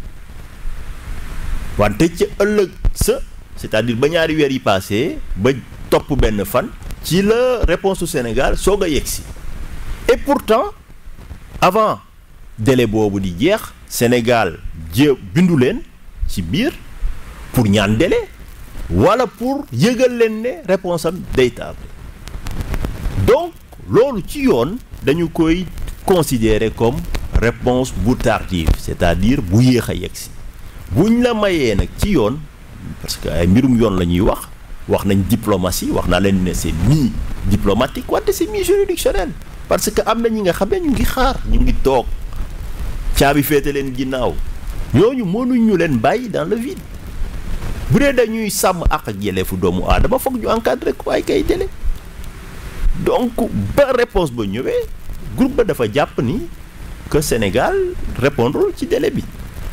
wante ca ëllëg sa c'est-à-dire ba ñaari weer yi passé ba topp benn fan ci la réponse au Sénégal soog a yegsi et pourtant avant délai boobu di jeex Sénégal jé bindu leen ci biir pour ñaan délai wala pour yëgal leen ne réponse am day tardé donc loolu ci yoon dañu koy considérer comme réponse bu tardive c'est-à-dire bu yéex a yegsi buñ la mayee nag ci yoon parce que ay mbirum yoon la ñuy wax wax nañ diplomatie wax naa leen ne c'est mi diplomatique wante c'est mi juridictionnel parce que am na ñi nga xam ne ñu ngi xaar ñu ngi toog caabi féete leen ginnaaw ñooñu mënuñ ñu leen bàyyi dans le vide bu dee dañuy sàmm ak ak yelleefu doomu aadama foog ñu encadrer ko ay kay délai donc ba réponse ba ñëwee groupe ba dafa jàpp ni que Sénégal répondre ci délai bi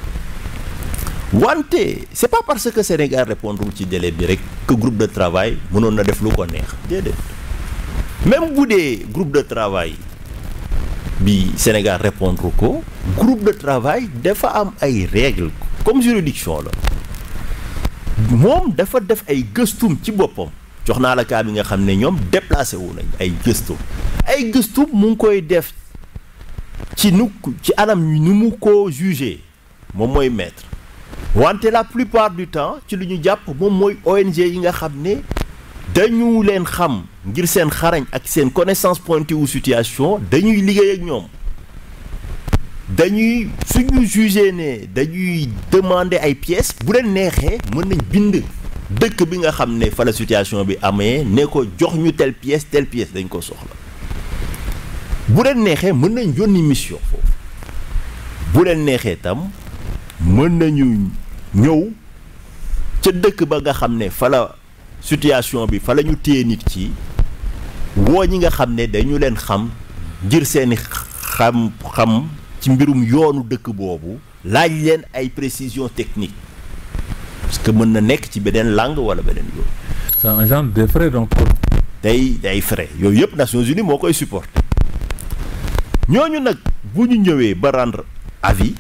wante c'est pas parce que Sénégal répondre ci délai bi rek que groupe de travail mënoon na def lu ko neex déedéet même bu dee groupe de travail bi Sénégal répondre ko groupe de travail dafa am ay règles comme juridiction la moom dafa def ay gëstum ci boppam jox naa la cas bi nga xam ne ñoom déplacé wu nañ ay gëstum ay gëstum mu ngi koy def ci nu ci anam nu mu ko jugé moom mooy maître wante la plupart du temps ci lu ñu jàpp moom mooy ONG yi nga xam ne dañu leen xam ngir seen xarañ ak seen connaissance pointée wu situation dañuy liggéey ak ñoom dañuy suñu jugé ne dañuy demander ay pièces bu leen neexee mën nañ bind dëkk bi nga xam ne fa la situation bi amee ne ko jox ñu telle pièce telle pièce dañ ko soxla bu leen neexee mën nañ yónni mission foofu bu leen neexee tam mën nañu ñëw ca dëkk ba nga xam ne fa la situation bi fa la ñu téye nit ci woo ñi nga xam ne dañu leen xam ngir seeni xam-xam ci mbirum yoonu dëkk boobu laaj leen ay précisions techniques parce que mën na nekk ci beneen langue wala beneen yoon. c'est un genre de frais donc. day day frais yooyu yëpp Nations Unies moo koy supporter ñooñu nag bu ñu ñëwee ba rendre avis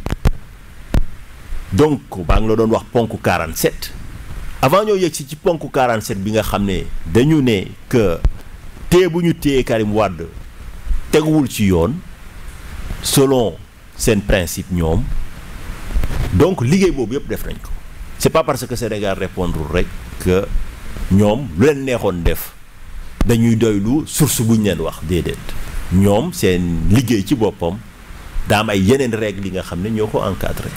donc baa ngi la doon wax ponk 47 avant ñoo yegg si ci ponk 47 bi nga xam ne dañu ne que téye bu ñu téye Karim Wade teguwul ci yoon selon seen principe ñoom donc liggéey boobu yëpp def nañ ko c'est pas parce que Sénégal répondre rek que ñoom lu leen neexoon def dañuy doylu source bu ñu leen wax déedéet ñoom seen liggéey ci boppam daa am ay yeneen règles yi nga xam ne ñoo ko encadré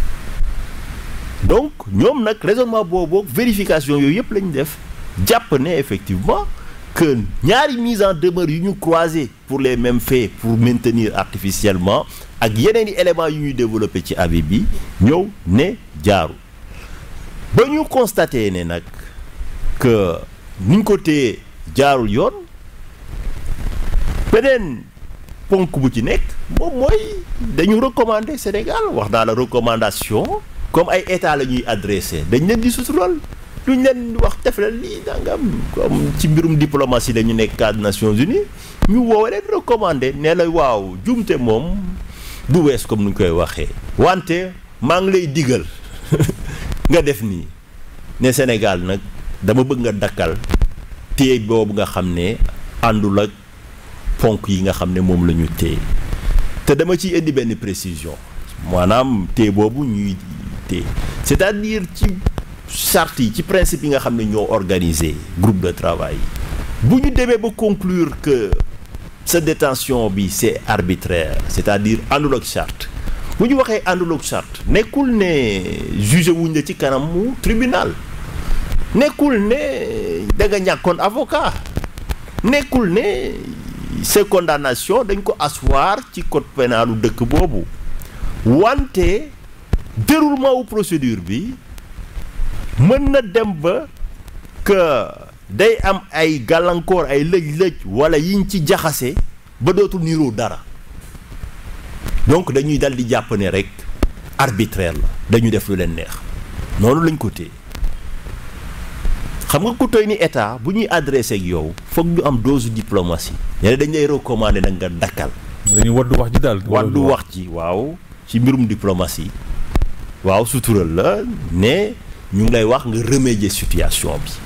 donc ñoom nag raisonnement boobu vérification yooyu yëpp lañu def jàpp ne effectivement que ñaari mise en demeure yu ñu croisé pour les mêmes faits pour maintenir artificiellement ak yeneen i éléments yu ñuy développé ci avis bi ñëw ne jaaru ba ñu constaté ne nag que ni ñu ko téye jaarul yoon beneen ponk bu ci nekk moom mooy dañu recommander Sénégal wax naa la recommandation comme ay état la ñuy adressé dañ leen di sutural duñ leen wax def leen lii dangam comme ci mbirum diplomatie la ñu nekk cadre Nations Unies ñu woowe leen recommandé nee la waaw jumte moom du wees comme nu ñu koy waxee wante maa ngi lay digal nga def nii ne Sénégal nag dama bëgg nga dakkal téye boobu nga xam ne àndul ak ponk yi nga xam ne moom la ñu téye te dama ciy indi benn précision maanaam téye boobu ñuy téye c'est-à-dire ci charte yi ci principe yi nga xam ne ñoo organisé groupe de travail yi bu ñu demee ba conclure que sa détention bi c'est arbitraire c'est-à-dire àndul ak charte bu ñu waxee àndul ak charte nekkul ne jugé wuñ la ci kanamu tribunal nekkul ne da nga ñàkkoon avocat nekkul ne ces condamnations dañ ko asseoir ci code pénalu dëkk boobu wante déroulement wu procédure bi mën na dem ba que day am ay gàllankoor ay lëj-lëj wala yiñ ci jaxase ba dootul niiroo dara donc dañuy dal di jàpp ne rek arbitraire la dañu def lu leen neex noonu lañ ko téye xam nga ku toy ni état bu ñuy adressé ak yow foog ñu am dose diplomatie ñene dañ lay recommander nag nga dakkal dañuy waddu wax ji daal waddu wax ji waaw ci mbirum diplomatie waaw sutural la ne ñu ngi lay wax nga remédier situation bi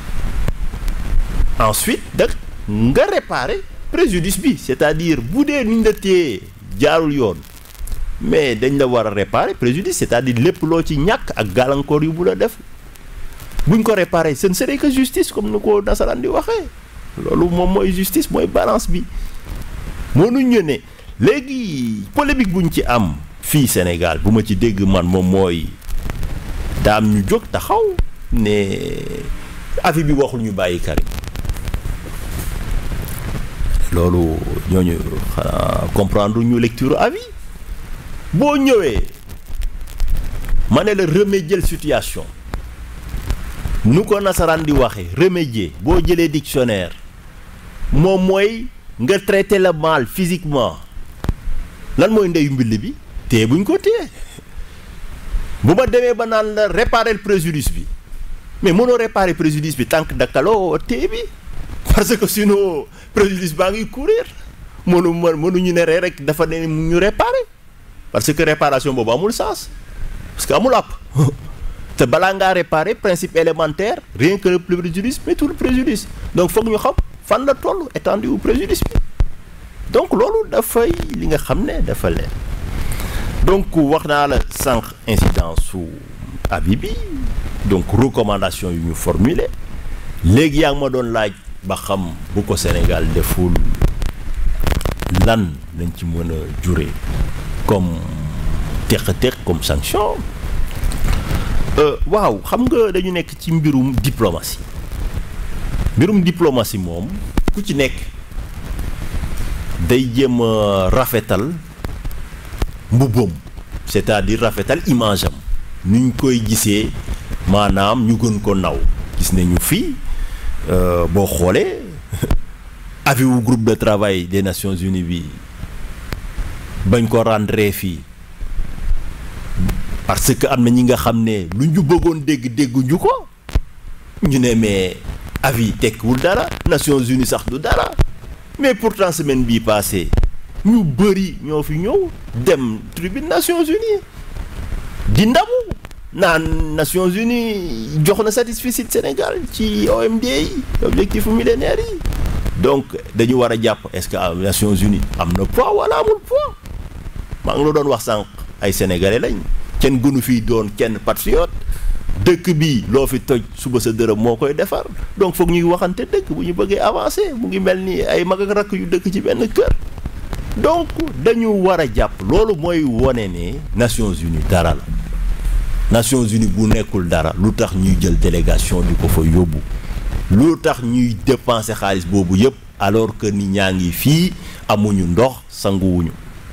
ensuite nag nga réparer préjudice bi c'est-à-dire bu dee ni ñu la téye jaarul yoon mais dañ la war a réparer préjudice c'est-à-dire lépp loo ci ñàkk ak gàllankoor yu bu la def buñ ko réparer ce ne serait que justice comme ni ko nasaraan di waxee loolu moom mooy justice mooy balance bi mënuñ ñu ne léegi polémique buñ ci am fii Sénégal bu ma ci dégg man moom mooy daam ñu jóg taxaw ne avis bi waxul ñu bàyyi Karim loolu ñooñu xanaa comprendre ñu lecture avis boo ñëwee ma ne la remédier situation nu ko nasaraan di waxee remédier boo jëlee dictionnaire moom mooy nga traiter le mal physiquement lan mooy ndeyu mbill bi téye buñ ko téye bu ma demee ba naan la réparer préjudice bi mais mënoo réparer préjudice bi tant que dakkaloo téye bi parce que sinon préjudice baa ngi courir mënu mënuñu ne rek dafa ne mu ñu réparer parce que réparation boobu amul sens parce que amul àpp te balaa ngaa réparer principe élémentaire rien que le préjudice mais tout le préjudice donc foog ñu xam fan la toll étendue wu préjudice bi donc loolu dafay li nga xam ne dafa leer donc wax naa la sànq incidence su avis bi donc recommandation yu ñu formuler léegi yaa ngi ma doon laaj ba xam bu ko Sénégal deful lan lañ ci mën a jure comme teq-teq comme sanction waaw xam nga dañu nekk ci mbirum diplomatie mbirum diplomatie moom ku ci nekk day jéem a rafetal mbubbam c'est-à-dire rafetal image am ni ñu koy gisee maanaam ñu gën ko naw gis nañu fii boo xoolee avis wu groupe de travail des Nations Unies bi bañ ko rendre fii parce que am na ñi nga xam ne lu ñu bëggoon dégg dégguñu ko ñu ne mais avis tekkiwul dara Nations Unies sax du dara mais pourtant semaine bii passée ñu bëri ñoo fi ñëw dem tribune Nations Unies di ndamu naan Nations Unies jox na satisfecit Sénégal ci OMD yi objectif millénaire yi donc dañu war a jàpp est-ce que Nations Unies am na poids wala amul poids maa ngi la doon wax sànq ay sénégalais lañ kenn gënu fii doon kenn patriote dëkk bi loo fi toj suba sa dërëm moo koy defar donc foog ñuy waxante dëkk bu ñu bëggee avancer mu ngi mel ni ay mag ak rakk yu dëkk ci benn kër donc dañu war a jàpp loolu mooy wone ne Nations Unies dara la Nations Unies bu nekkul dara lu tax ñuy jël délégation di ko fa yóbbu lu tax ñuy dépenser xaalis boobu yëpp alors que ni ñaa ngi fii amuñu ndox sanguwuñu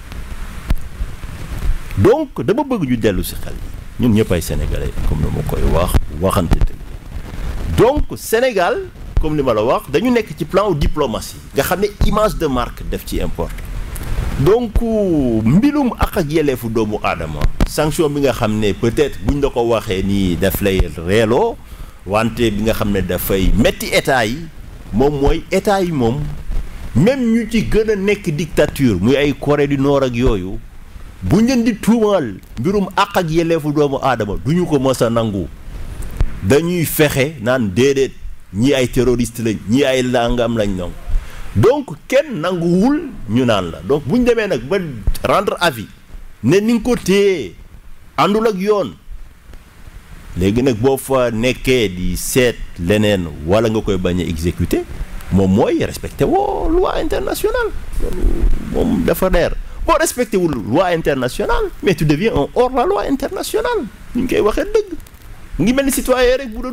donc dama bëgg ñu dellu si xel yi ñun ñëpp ay sénégalais comme ni ma koy wax waxante dëgg donc Sénégal comme li ma la wax dañu nekk ci plan diplomatie nga xam ne image de marque def ci importe donc mbilum ak ak yelleefu doomu aadama sanction bi nga xam ne peut-être buñ la ko waxee nii daf lay reeloo wante bi nga xam ne dafay metti état yi moom mooy état yi moom même ñu ci gën a nekk dictature muy ay Corée du Nord ak yooyu bu ngeen di tuumaal mbirum àq ak yelleefu doomu aadama du ñu ko mës a nangu dañuy fexe naan déedéet ñii ay terroriste lañ ñii ay langam lañ nangu donc kenn nanguwul ñu naan la donc bu ñu demee nag ba rendre avis ne ni nga ko téye àndul ak yoon léegi nag boo fa nekkee di seet leneen wala nga koy bañ a exécuter moom mooy respecté woo loi internationale loolu moom dafa leer boo respecté wul loi internationale mais tu deviens un hors la loi internationale ñu ngi koy waxee dëgg ngi mel ni citoyen rek bu doon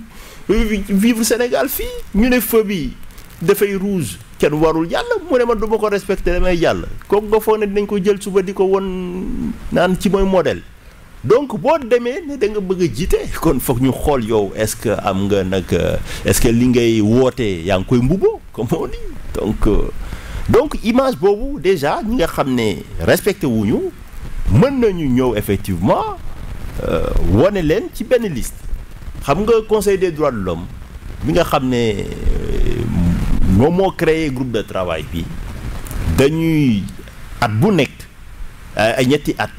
vivre Sénégal fii ñu ne feu bi dafay rouge kenn warul jàll mu ne man du ma ko respecté damay jàll kooku nga foog ne dinañ ko jël suba di ko won naan ci mooy modèle donc boo demee ne da nga bëgg a jiite kon foog ñu xool yow est-ce que am nga nag est-ce que li ngay wootee yaa ngi koy mbubboo comme on dit donc donc image boobu déjà ñi nga xam ne respecté wuñu mën nañu ñëw effectivement wane leen ci benn liste xam nga conseil des droits de l'homme bi nga xam ne moom moo créé groupe de travail bi dañuy at bu nekk ay ñetti at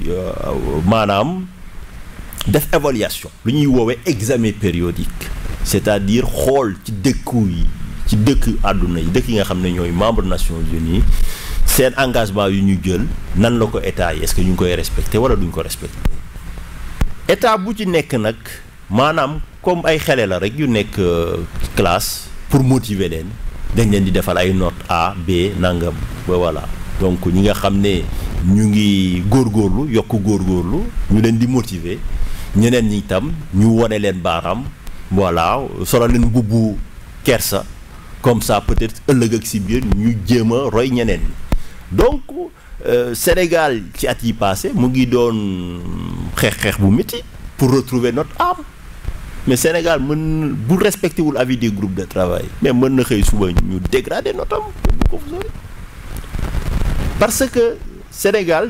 maanaam def évaluation lu ñuy woowee examen périodique c'est-à-dire xool ci dëkku yi ci dëkk àdduna yi dëkk yi nga xam ne ñooy membre Nations Unies seen engagement yu ñu jël nan la ko état yi est-ce que ñu ngi koy respecté wala duñ ko respecté état bu ci nekk nag maanaam comme ay xele la rek yu nekk classe pour motiver leen dañ leen di defal ay notes A B nangam ba voilà donc ñi nga xam ne ñu ngi góorgóorlu yokk góorgóorlu ñu leen di motiver ñeneen ñi tam ñu wone leen baaraam voilà solo leen mbubbu kersa comme ça peut-être ëllëg ak si biir ñu jéem a roy ñeneen ñi donc Sénégal ci at yi passé mu ngi doon xeex-xeex bu métti pour retrouver notre âme mais Sénégal mën bu respecté wul avis des groupes de travail mais mën na xëy suba ñu dégrader notre âme bu ko sori parce que Sénégal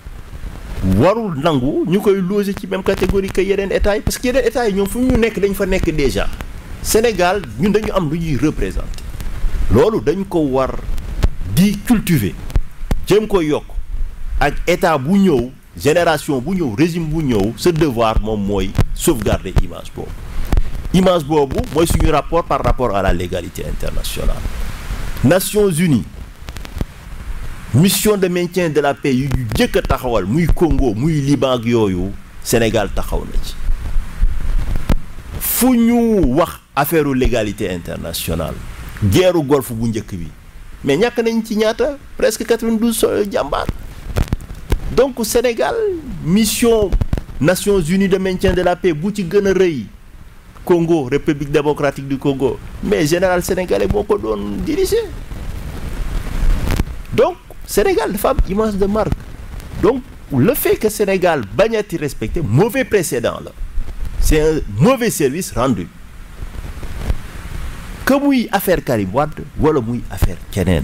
warul nangu ñu koy loger ci même catégorie que yeneen états yi parce que yeneen états yi ñoom fu ñu nekk dañ fa nekk déjà Sénégal ñun dañu am lu ñuy représenter loolu dañ ko war di cultiver jéem ko yokk ak état bu ñëw génération bu ñëw régime bu ñëw sa devoir moom mooy sauvegarder image boobu image boobu mooy suñu rapport par rapport à la légalité internationale Nations Unies mission de maintien de la paix yu jëkk a taxawal muy Congo muy Liban ak yooyu Sénégal taxaw na ci fu ñu wax affaire légalité internationale guerru golfe bu njëkk bi mais ñàkk nañ ci ñaata presque 92 jàmbaar donc Sénégal mission Nations Unies de maintien de la paix bu ci gën a rëy Congo République démocratique du Congo mais général sénégalais moo ko doon diriger donc Sénégal dafa am image de marque donc le fait que Sénégal bañati respecté mauvais précédent la c'est un mauvais service rendu que muy affaire Karim Wade wala muy affaire keneen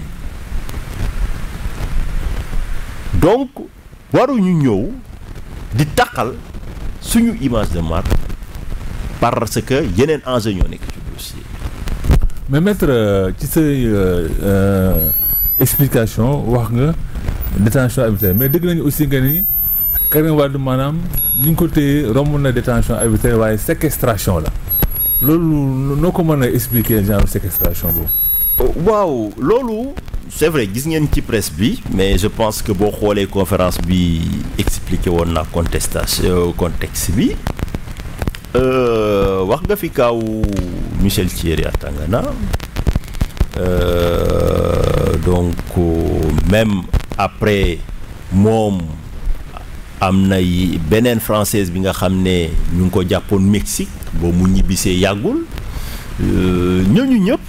donc waruñu ñëw di taqal suñu image de marque parce que yeneen enjeu ñoo nekk ci dossier mais maître ci say explication wax nga détention arbitraire mais dégg nañu aussi nga ni Karim Wade maanaam ni ñu ko téye romb na détention arbitraire waaye séquestration la loolu noo ko mën a expliquer genre séquestration boobu. waaw loolu c'est vrai gis ngeen ci presse bi mais je pense que boo xoolee conférence bi expliqué woon na contestation contexte bi wax nga fi kaaw Michel Thierry Atangana donc même après moom am na beneen française bi nga xam ne ñu ngi ko jàppoon Mexique boo mu ñibbisee yàggul ñooñu ñëpp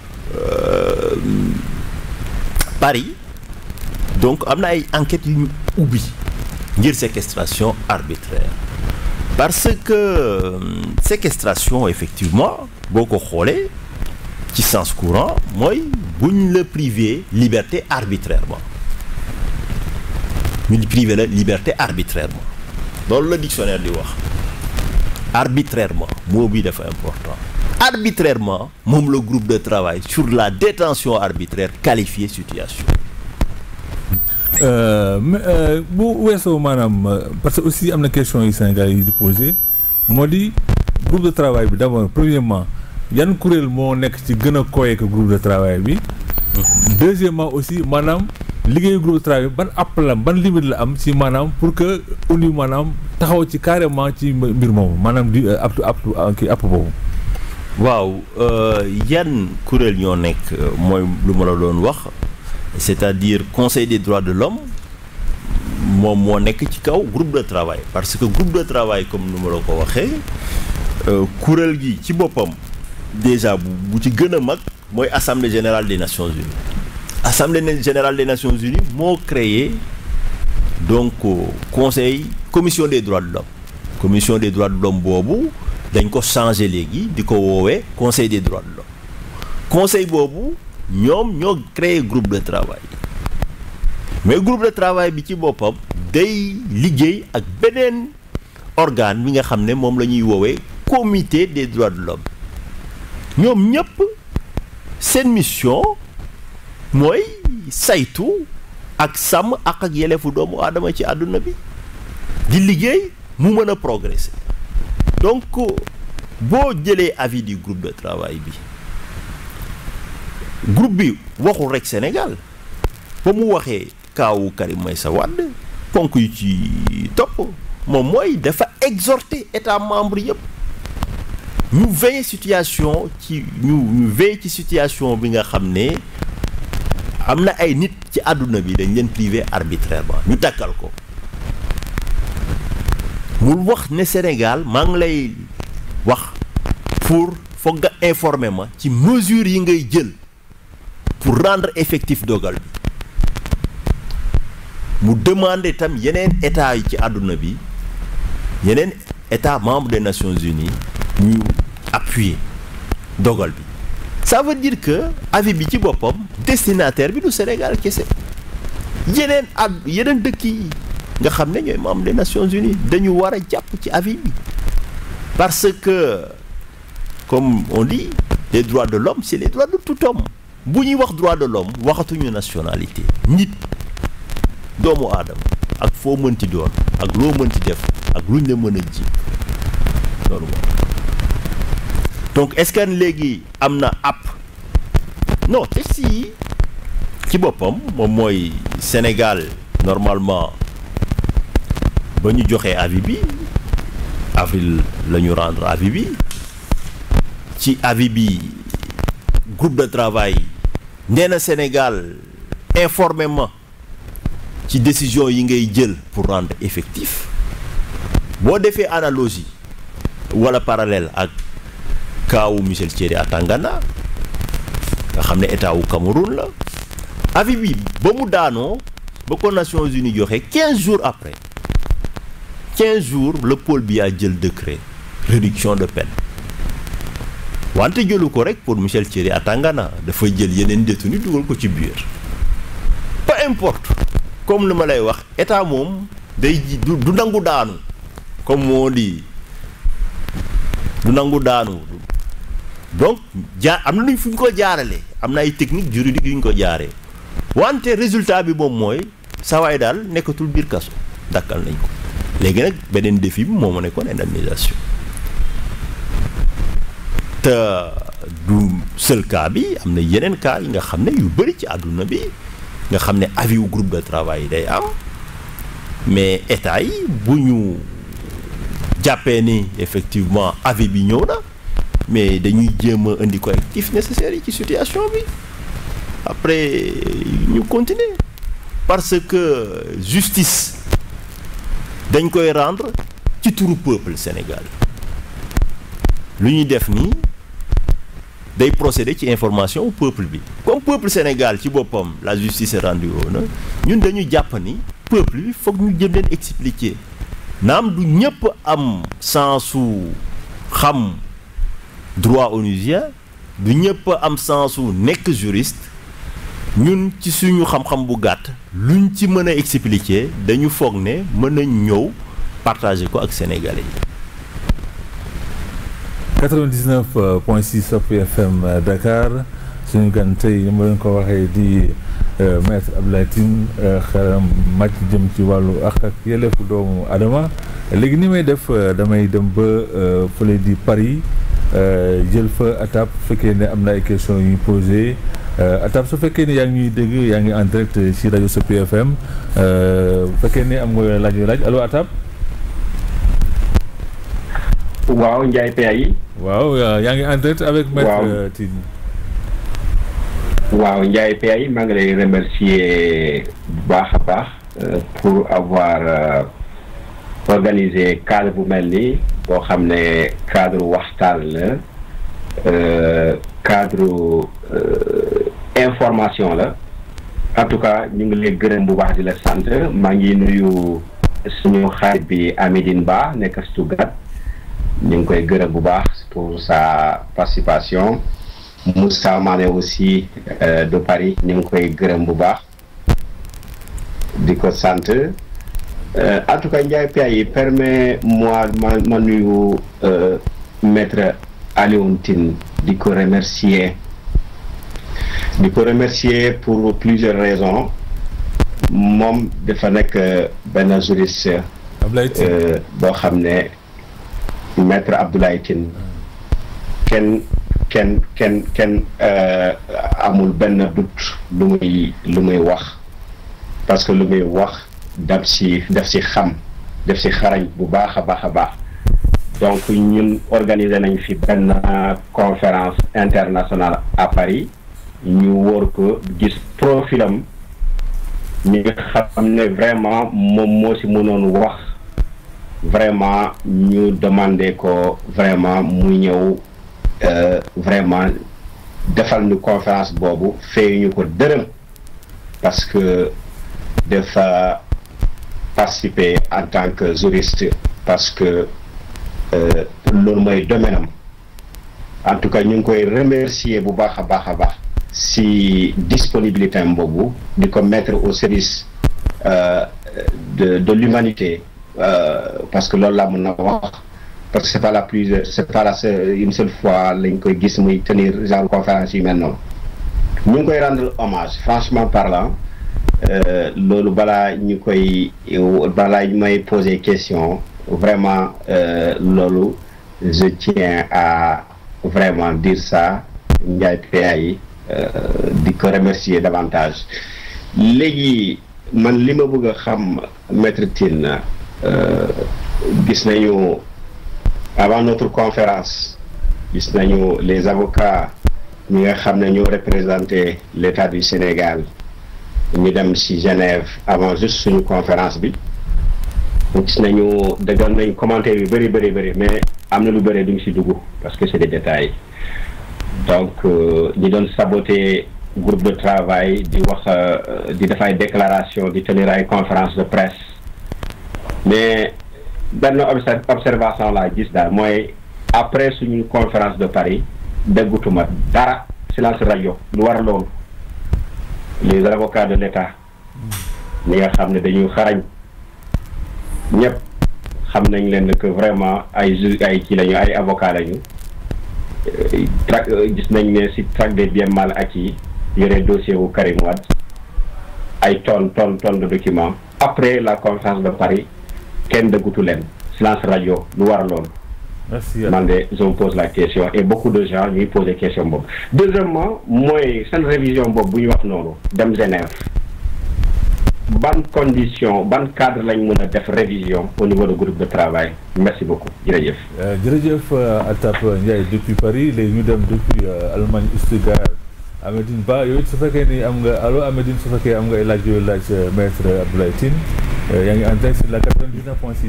Paris donc am na ay enquêtes yu ñu ubbi ngir séquestration arbitraire parce que séquestration effectivement boo ko xoolee ci sens courant mooy buñ la privé liberté arbitrairement ñu di privé la liberté arbitrairement loolu la dictionnaire di wax arbitrairement mot bi dafa important arbitrairement moom le groupe de travail sur la détention arbitraire qualifié situation bu weesoo maanaam parce que aussi am na question yi Sénégal yi di posé moo di groupe de travail bi d'abord premièrement yan kuréel moo nekk ci gën a koye que groupe de travail bi deuxièmement aussi maanaam liggéeyu groupe de travail ban app la ban limite la am ci maanaam pour que uni maanaam taxaw ci carrément ci mbir moomu maanaam di aptu aptu kii app boobu waaw yan kuréel ñoo nekk mooy lu ma la doon wax c'est-à-dire conseil des droits de l'homme moom moo nekk ci kaw groupe de travail parce que groupe de travail comme nu ma la ko waxee kuréel gi ci boppam déjà bu ci gën a mag mooy assemblée générale des nations unies assemblée générale des nations unies moo créé donc conseil commission des droits de l'homme commission des droits de l'homme boobu dañ ko changé léegi di ko woowee conseil des droits de l'homme conseil boobu ñoom ñoo créé groupe de travail mais groupe de travail bi ci boppam day liggéey ak beneen organe bi nga xam ne moom la ñuy woowee comité des droits de l'homme ñoom ñëpp seen mission mooy saytu ak sàmm ak ak yelefu doomu aadama ci àdduna bi di liggéey mu mën a progresser donc boo jëlee avis du groupe de travail bi groupe bi waxul rek Sénégal ba mu waxee kaawu Karim Meïssa Wade ponk yu ci topp moom mooy dafa exhorter état membre yëpp ñu veiller situation ci ñu ñu veiller ci situation bi nga xam ne am na ay nit ci àdduna bi dañ leen privé arbitrairement ñu takkal ko mu wax ne Sénégal maa ngi lay wax pour foog nga informer ma ci mesures yi ngay jël pour rendre effectif dogal bi mu demander tam yeneen état yi ci àdduna bi yeneen état membre des Nations Unies ñu appuyer dogal bi ça veut dire que avis bi ci boppam destinataire bi du Sénégal kese yeneen ad yeneen dëkk yi nga xam ne ñooy membre des Nations Unies dañu war a jàpp ci avis bi parce que comme on dit les droits de l'homme c'est les droits de tout homme bu ñuy wax droit de l'homme waxatuñu nationalité nit doomu aadama ak foo mënti doon ak loo mënti def ak luñ la mën a ji loolu moom donc est-ce que léegi am na app non texte yi ci boppam moom mooy Sénégal normalement ba ñu joxee avis bi avril la ñu rendre avis bi ci avis bi groupe de travail nee na Sénégal informément ci décision yi ngay jël pour rendre effectif boo defee analogie wala parallèle ak kaawu Michel Thierry Atangana nga xam ne état wu Cameroun la avis bi ba mu daanoo ba ko Nations Unies joxe 15 jours après 15 jours le pôle bi a jël décret réduction de peine wante jëlu ko rek pour Michel Thierry Atangana dafa jël yeneen détenu dugal ko ci biir peu importe comme li ma lay wax état moom day ji du du nangu daanu comme moo di du nangu daanu donc jaar am na nuñ fu ñu ko jaarale am na ay technique juridique yu ñu ko jaaree wante résultat bi moom mooy sawaay daal nekkatul biir kaso dakkal nañ ko léegi nag beneen défi bi moo ma nekkoon indemnisation te du seul cas bi am na yeneen cas yi nga xam ne yu bëri ci àdduna bi nga xam ne avis wu groupe de travail yi day am mais état yi bu ñu jàppee ni effectivement avis bi ñëw na mais dañuy jéem a indi correctif nécessaire yi ci situation bi après ñu continuer parce que justice dañ koy rendre ci turu peuple Sénégal lu ñuy def nii day procéder ci information au peuple bi comme peuple Sénégal ci boppam la justice est rendue woon na ñun dañu jàpp ni peuple bi foog ñu jëm leen expliquer naam du ñëpp am sensu xam droit onusien du ñëpp am sensu nekk juriste ñun ci suñu xam-xam bu gàtt luñ ci mën a expliquer dañu foog ne mën nañ ñëw partager ko ak sénégalais yi. 99 point 6 Sopi FM Dakar suñu gan tey ni ma leen ko waxee di maître Abdoulaye Tine xelam màcc jëm ci wàllu ak ak yelleefu doomu Adama léegi ni may def damay dem ba fële di Paris jël fa atab fekkee ne am na ay questions yu ñu posé atab su fekkee ne yaa ngi ñuy dégg yaa ngi en direct ci rajo Sopi FM bu fekkee ne am nga laaj yu laaj allo atab waaw Ndiaye PAI. waaw yaa ngi en direct avec maître Tine. waaw Ndiaye PAI maa ngi lay remercier bu baax a baax pour avoir organisé cadre bu mel nii boo xam ne cadre waxtaan la cadre information la en tout cas ñu ngi lay gërëm bu baax di la sant maa ngi nuyu suñu xarit bi Amidine Ba nekk Stuttgart ñu ngi koy gërëm bu baax pour sa participation Moussa Mané aussi de Paris ñu ngi koy gërëm bu baax di ko sant en tout cas Ndiaye PAI permet-moi ma ma nuyu maître Alioune Tine di ko remercier di ko remercier pour plusieurs raisons moom dafa nekk benn juriste boo xam ne maître Abdoulaye Tine kenn kenn kenn kenn amul benn doute lu muy lu muy wax parce que lu muy wax daf si daf si xam daf si xarañ bu baax a baax a baax donc ñun organiser nañ fi benn conférence internationale à Paris ñu wóor ko gis profilam ñi nga xam ne vraiment moom moo si mënoon wax vraiment ñu demandé ko vraiment mu ñëw vraiment defal ñu conférence boobu fay ñu ko dërëm parce que dafa participer en tant que juriste parce que loolu mooy domaine am en tout cas ñu ngi koy remercier bu baax a baax a baax si disponibilité am boobu di ko mettre au service de de l'humanité parce que loolu laa mën na wax parce que c'est pas la plus c'est pas la une seule fois lañ koy gis muy tenir genre conférence yu mel noonu ñu ngi koy rendre hommage franchement parlant loolu balaa ñu koy balaa ñu may poser question vraiment loolu je tiens à vraiment dire ça Ndiaye PA yi di ko remercier davantage léegi man li ma bëgg a xam maître Tine gis nañu avant notre conférence gis nañu les avocats ñi nga xam ne ñoo représenté l'État du Sénégal ñu dem ci Genève avant juste suñu conférence bi gis nañu dëggal nañ commentaire yu bëri bëri bëri mais am na lu bëri duñ ci dugg parce que c'est des détails donc ñi doon saboter groupe de travail di wax di def ay déclaration di tenir ay conférence de presse mais benn observation laa gis daal mooy après suñu conférence de Paris déggutuma dara silence rajo lu war loolu les avocats de l'État ñi nga xam ne dañuy xarañ ñëpp xam nañ leen que vraiment ay ju ay kii lañu ay avocats lañu trac gis nañ ne si traque des biens mal acquis yore dossier wu Karim Wade ay tonnes tonnes tonnes de documents après la conférence de Paris kenn dëggutu leen silence rajo lu war loolu merci man de je me pose la question et beaucoup de gens ñuy poser question boobu deuxièmement mooy seen révision boobu bu ñu wax noonu dem Genève ban condition ban cadre lañ mën a def révision au niveau du groupe de travail merci beaucoup jërëjëf. jërëjëf Altap Ndiaye depuis Paris léegi ñu dem depuis Allemagne Stuttgart Amédine Ba yow it su fekkee ni am nga allo Amédine su fekkee am nga ay laaj yooyu laaj maître Abdoulaye Tine yaa ngi en direct sur la 99.6.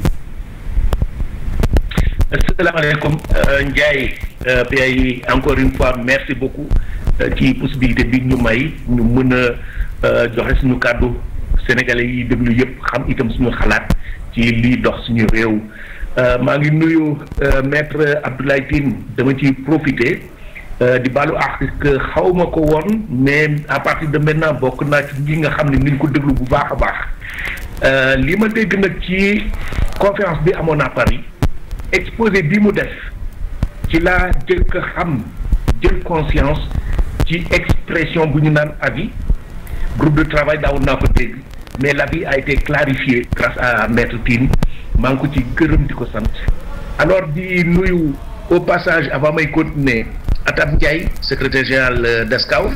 asalaamaaleykum Ndiaye PAI encore une fois merci beaucoup ci possibilité bi ñu may ñu mën a joxe suñu kàddu sénégalais yi déglu yëpp xam itam suñu xalaat ci liy dox suñu réew maa ngi nuyu maître Abdoulaye Tine dama ci profiter di baalu àq que xaw ma ko woon mais à partir de maintenant bokk naa ci ñi nga xam ne ni ñu ko déglu bu baax a baax li ma dégg nag ci conférence bi amoon à Paris. exposé bi mu def ci laa jëkk xam jël conscience ci expression bu ñu naan avis groupe de travail daawoon naa ko dégg mais l'avis a été clarifié grâce à maître Tine maa ngi ko ci gërëm di ko sant alors di nuyu au passage avant may continuer Atab Ndiaye secrétaire général d'ESCAO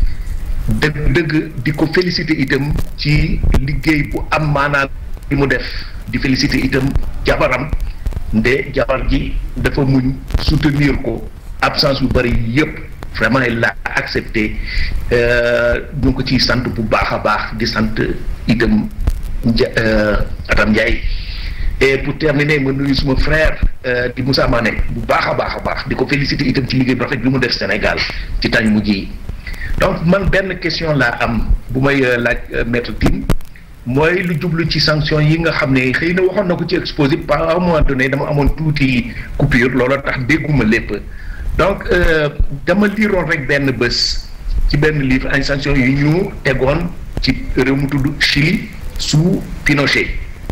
dëgg dëgg di ko féliciter itam ci liggéey bu am maanaam bi mu def di féliciter itam jabaram nde jabar ji dafa muñ soutenir ko absence yu bëri yëpp vraiment il l'a accepté ñu ngi ko ciy sant bu baax a baax di sant itam Nja Atam Ndiaye et pour terminer ma nuyu suma frère di Moussa Mané bu baax a baax a baax di ko féliciter itam ci liggéey bu rafet bi mu def Sénégal ci tañ mujj yi donc man benn question laa am bu may laaj maître Tine mooy lu jublu ci sanction yi nga xam ne xëy na waxoon na ko ci exposé par un moment donné dama amoon tuuti coupure looloo tax dégguma lépp donc dama liiroon rek benn bés ci benn livre ay sanctions yu ñu tegoon ci réew mu tudd Chili sous Pinochet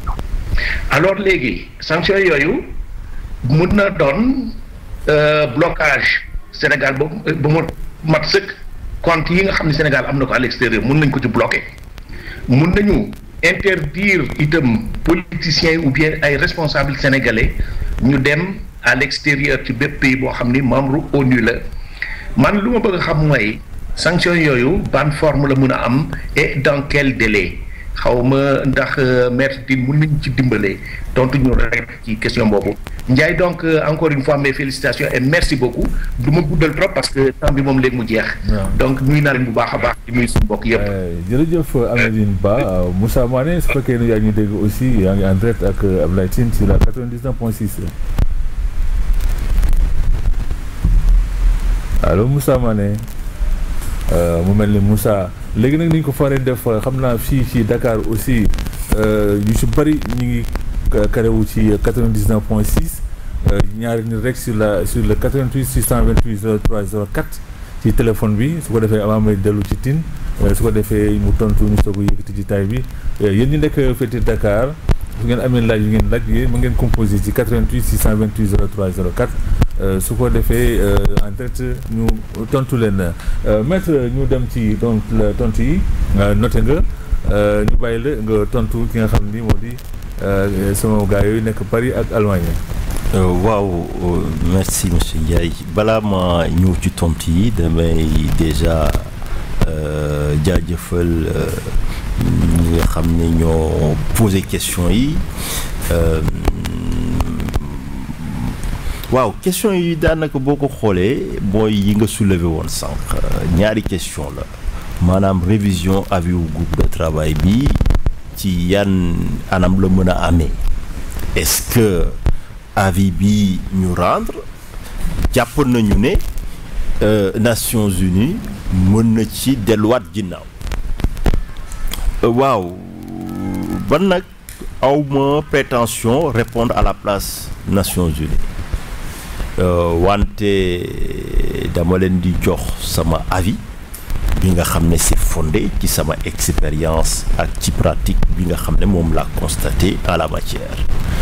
alors léegi sanctions yooyu mun na doon blocage Sénégal ba ba mu mat sëkk compte yi nga xam ne Sénégal am na ko à l'extérieur mun nañ ko ci bloquer mun nañu interdire itam politiciens ou bien ay responsables sénégalais ñu dem à l'extérieur ci bépp pays boo xam ni membre ONU la man lu ma bëgg a xam mooy sanction yooyu ban forme la mun a am et dans quel délai xaw ma ndax maître Tine mun nañu ci dimbale tontu ñu rek ci question boobu Ndiaye donc encore une fois mes félicitations et merci beaucoup du ma guddal trop parce que temps bi moom léegi mu jeex. donc nuyu naa leen bu baax a baax di nuyu suñu mbokk yëpp. jërëjëf Amédine Ba Moussa Mané su fekkee ne yaa ngi dégg aussi yaa ngi en direct ak Abdoulaye Tine sur la 99.6 allo Moussa Mané mu mel ni Moussa léegi nag ni ñu ko faree def xam naa fii ci Dakar aussi yu ci bëri ñu ngi karewu ci 99 point 6 ñaari nit rek sur la sur le 88 628 03 04 ci téléphone bi su ko defee avant may dellu ci Tine su ko defee mu tontu ñu soog a yëkkati ci taay bi yéen ñi nekk féete Dakar su ngeen amee laaj yu ngeen laaj yéen mu ngeen composé ci 88 628 03 04 su ko defee en direct ñu tontu leen maître ñu dem ci donc tontu yi noté nga ñu bàyyi la nga tontu ki nga xam ni moo di sama gars yooyu nekk Paris ak Allemagne. waaw merci monsieur Ndiaye balaa ma ñëw ci tontu yi damay déjà jaajëfal ñi nga xam ne ñoo posé question yi waaw question yi daanaka boo ko xoolee mooy yi nga soulevé woon sànq ñaari question la maanaam révision avis wu groupe de travail bi ci yan anam la mën a amee est-ce que avis bi ñu rendre jàpp nañu ne Nations Unies mën na ci delluwaat ginnaaw waaw ban nag awma prétention répondre à la place Nations Unies wante dama leen di jox sama avis bi nga xam ne c'est fondé ci sama expérience ak ci pratique bi nga xam ne moom laa constaté en la matière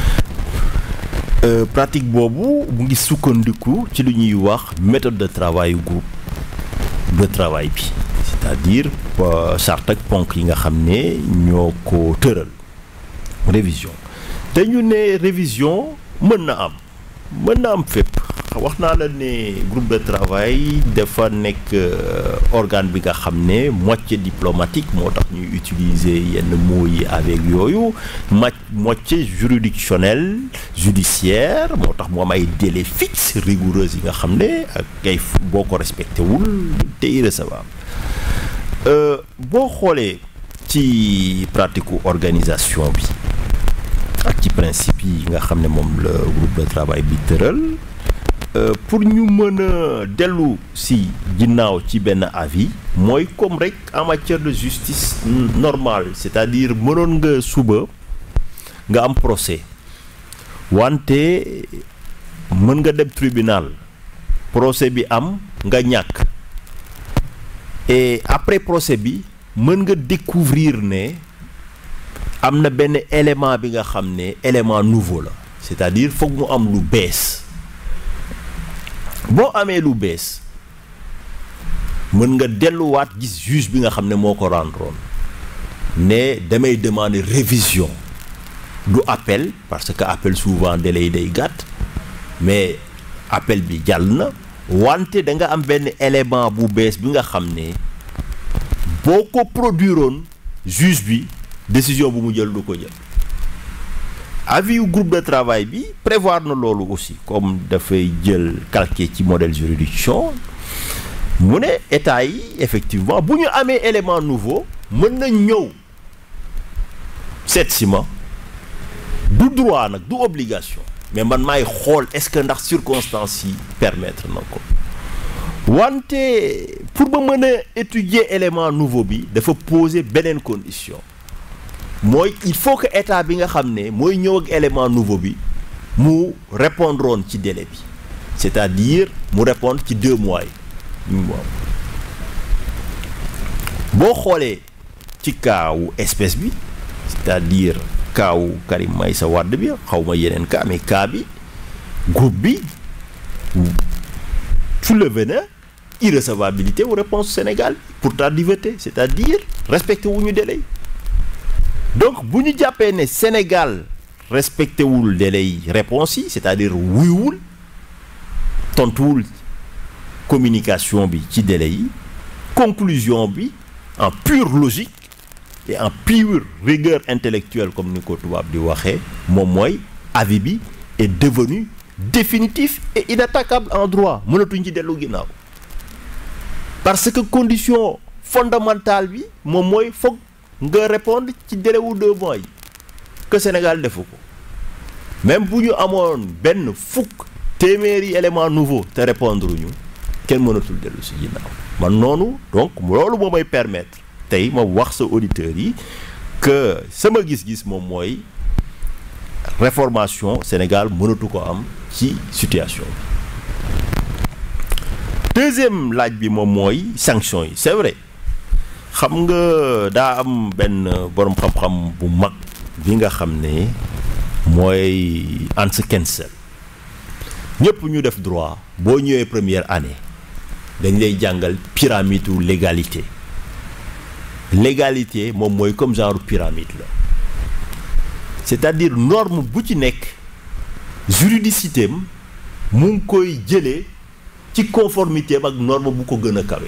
pratique boobu mu ngi sukkandiku ci lu ñuy wax méthode de travail groupe de travail bi c'est-à-dire charte ak ponk yi nga xam ne ñoo ko tëral révision te ñu ne révision mën na am mën na am fépp wax naa la ne groupe de travail dafa nekk organe bi nga xam ne moitié diplomatique moo tax ñuy utiliser yenn mots yi avec yooyu ma moitié juridictionnel judiciaire moo tax mu am ay délais fixes rigoureux yi nga xam ne ak ay boo ko respecté wul te irrecevable boo xoolee ci pratique organisation bi ak ci principe yi nga xam ne moom la groupe de travail bi tëral pour ñu mën a dellu si ginnaaw ci benn avis mooy comme rek en matière de justice normale c'est-à-dire mënoon nga suba nga am procès wante mën nga dem tribunal procès bi am nga ñàkk et après procès bi mën nga découvrir ne am na benn élément bi nga xam ne élément nouveau la c'est-à-dire foog mu am lu bees boo amee lu bees mën nga delluwaat gis juge bi nga xam ne moo ko rendroon ne damay demander révision du appel parce que appel souvent délai day gàtt mais appel bi jàll na wante da nga am benn élément bu bees bi nga xam ne boo ko produiroon juge bi décision bu mu jël du ko jël avis yu groupe de travail bi prévoir na loolu aussi comme dafay jël calqué ci modèle juridiction mu ne état yi effectivement bu ñu amee élément nouveau mën na ñëw seet si ma du droit nag du obligation mais man maay xool est-ce que ndax circonstances yi permettre na ko wante pour ba mën a étudier élément nouveau bi dafa poser beneen condition mooy il faut que état bi nga xam ne mooy ñëw ak élément nouveau bi mu répondre woon ci délai bi c'est-à-dire mu répondre ci deux mois yi boo xoolee ci kaawu espèce bi c'est-à-dire kaawu Karim Meïssa Wade bi xaw ma yeneen cas mais cas bi groupe bi soulevé na irrecevabilité ou réponse Sénégal pour tardiveté c'est-à-dire respecté wu ñu délai donc bu ñu jàppee ne Sénégal respecté wul délai yi réponse yi c'est-à-dire wuyuwul tontuwul communication bi ci délai yi conclusion bi en pure logique et en pure rigueur intellectuelle comme ni ko tubaab di waxee moom mooy avis bi est devenu définitif et inattaquable en droit mënatuñ ci dellu ginnaaw parce que condition fondamentale bi moom mooy foog nga répondre ci délai wu deux mois yi que Sénégal defu ko même bu ñu amoon benn fukk téeméeri élément nouveau te répondre ñu kenn mënatul dellu si ginnaaw man noonu donc loolu moo may permettre tey ma wax sa auditeurs yi que sama gis-gis moom mooy réformation Sénégal mënatu ko am ci situation bi deuxième laaj bi moom mooy sanction yi c'est vrai xam nga daa am benn boroom xam-xam bu mag bi nga xam ne mooy Hans Kelsen ñëpp ñu def droit boo ñëwee première année dañ lay jàngal pyramide u légalité légalité moom mooy comme genre pyramide la c'est-à-dire norme bu ci nekk juridicité am mu ngi koy jëlee ci conformité am ak norme bu ko gën a kawe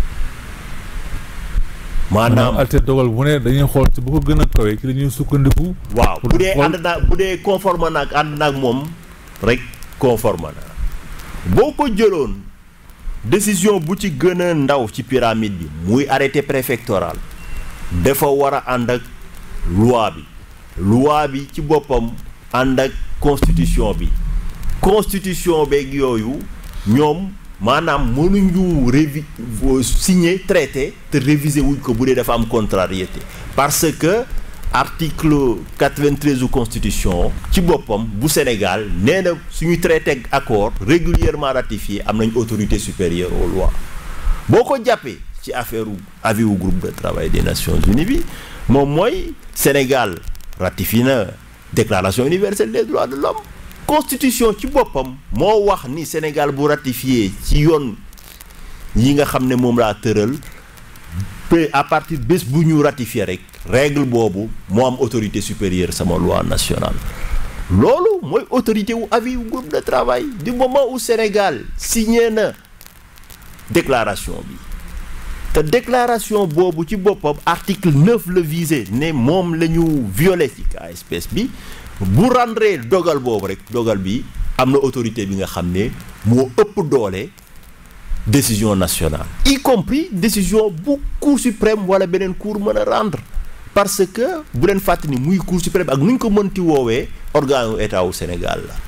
maanaam alte dogal bu ne dañuy xool ci bu ko gën a kawe ci la ñuy sukkandiku. waaw bu dee ànd naa bu dee conforme naag ànd naag moom rek conforme na boo ko jëloon décision bu ci gën a ndaw ci pyramide bi muy arrêté préfectoral dafa war a ànd ak loi bi loi bi ci boppam ànd ak constitution bi constitution beeg yooyu ñoom maanaam mënuñu révi signer traité te réviser wuñ ko bu dee dafa am contrariété parce que article 93 u constitution ci boppam bu Sénégal nee na suñu traité accord régulièrement ratifié am nañ autorité supérieure aux lois boo ko jàppee ci affaire avis wu groupe de travail des Nations Unies bi moom mooy Sénégal ratifié na déclaration universelle des droits de l'homme constitution ci boppam moo wax ni Sénégal bu ratifié ci yoon yi nga xam ne moom laa tëral pe à partir bés bu ñu ratifié rek règle boobu moo am autorité supérieure sama loi nationale loolu mooy autorité wu avis wu groupe de travail du moment où Sénégal signé na déclaration bi te déclaration boobu ci boppam article 9 la visé ne moom la ñu violé ci cas espèce bi bu rendre dogal boobu rek dogal bi am na autorité bi nga xam ne moo ëpp doole décision nationale y compris décision bu cour suprême wala beneen cour mën a rendre parce que bu leen fàttali ni muy cour suprême ak nu ñu ko mënti woowee organe état wu Sénégal la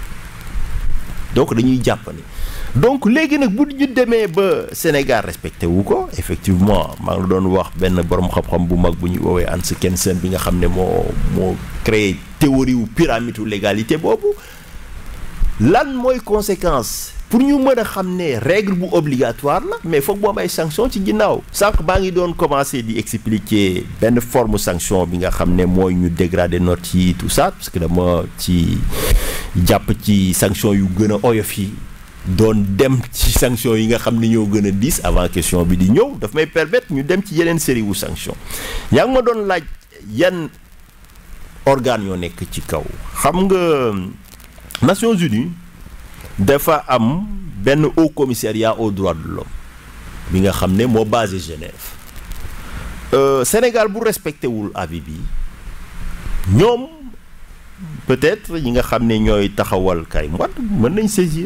donc dañuy jàpp ni donc léegi nag bu ñu demee ba Sénégal respecté wu ko effectivement maa ngi doon wax benn borom xam-xam bu mag bu ñuy woowee Hans Kelsen bi nga xam ne moo moo créé théorie wu pyramide wu légalité boobu lan mooy conséquence pour ñu mën a xam ne règle bu obligatoire la mais foog mu am ay sanction ci ginnaaw sànq baa ngi doon commencer di expliquer benn forme sanction bi nga xam ne mooy ñu dégrader notes yi tout ça parce que dama ci jàpp ci sanction yu gën a oyof yi doon dem ci sanction yi nga xam ne ñoo gën a diis avant question bi di ñëw daf may permettre ñu dem ci yeneen série wu sanction yaa ngi ma doon laaj yan organes yoo nekk ci kaw xam nga Nations Unies dafa am benn haut commissariat aux droits de l'homme bi nga xam ne moo basé Genève Sénégal bu respecté wul avis bi ñoom peut-être ñi nga xam ne ñooy taxawal kay mwat mën nañ saisir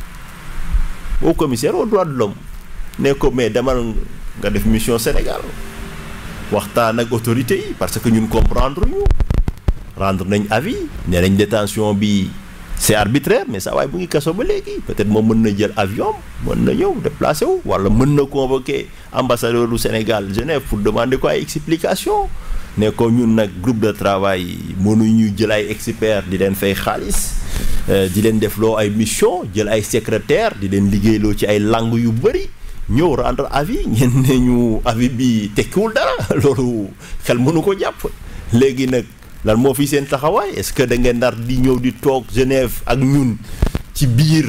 au commissaire aux droits de l'homme ne ko mais demal nga def mission Sénégal waxtaan ak autorités yi parce que ñun comprendre ñu rendre nañ avis ne nañ détention bi c'est arbitraire mais saa waaye bu ngi kaso ba léegi peut-être moom mën na jël avion mën na ñëw déplacé wu wala mën na convoquer ambassadeur du Sénégal Genève pour demander ko ay explication ne ko ñun nag groupe de travail mënuñu jël ay experts di leen fay xaalis di leen def loo ay mission jël ay secrétaire di leen liggéeyloo ci ay langues yu bëri ñëw rendre avis ngeen ne ñu avis bi tekkiwul dara loolu xel mënu ko jàpp léegi nag lan moo fi seen taxawaay est-ce que da ngeen nar di ñëw di toog Genève ak ñun ci biir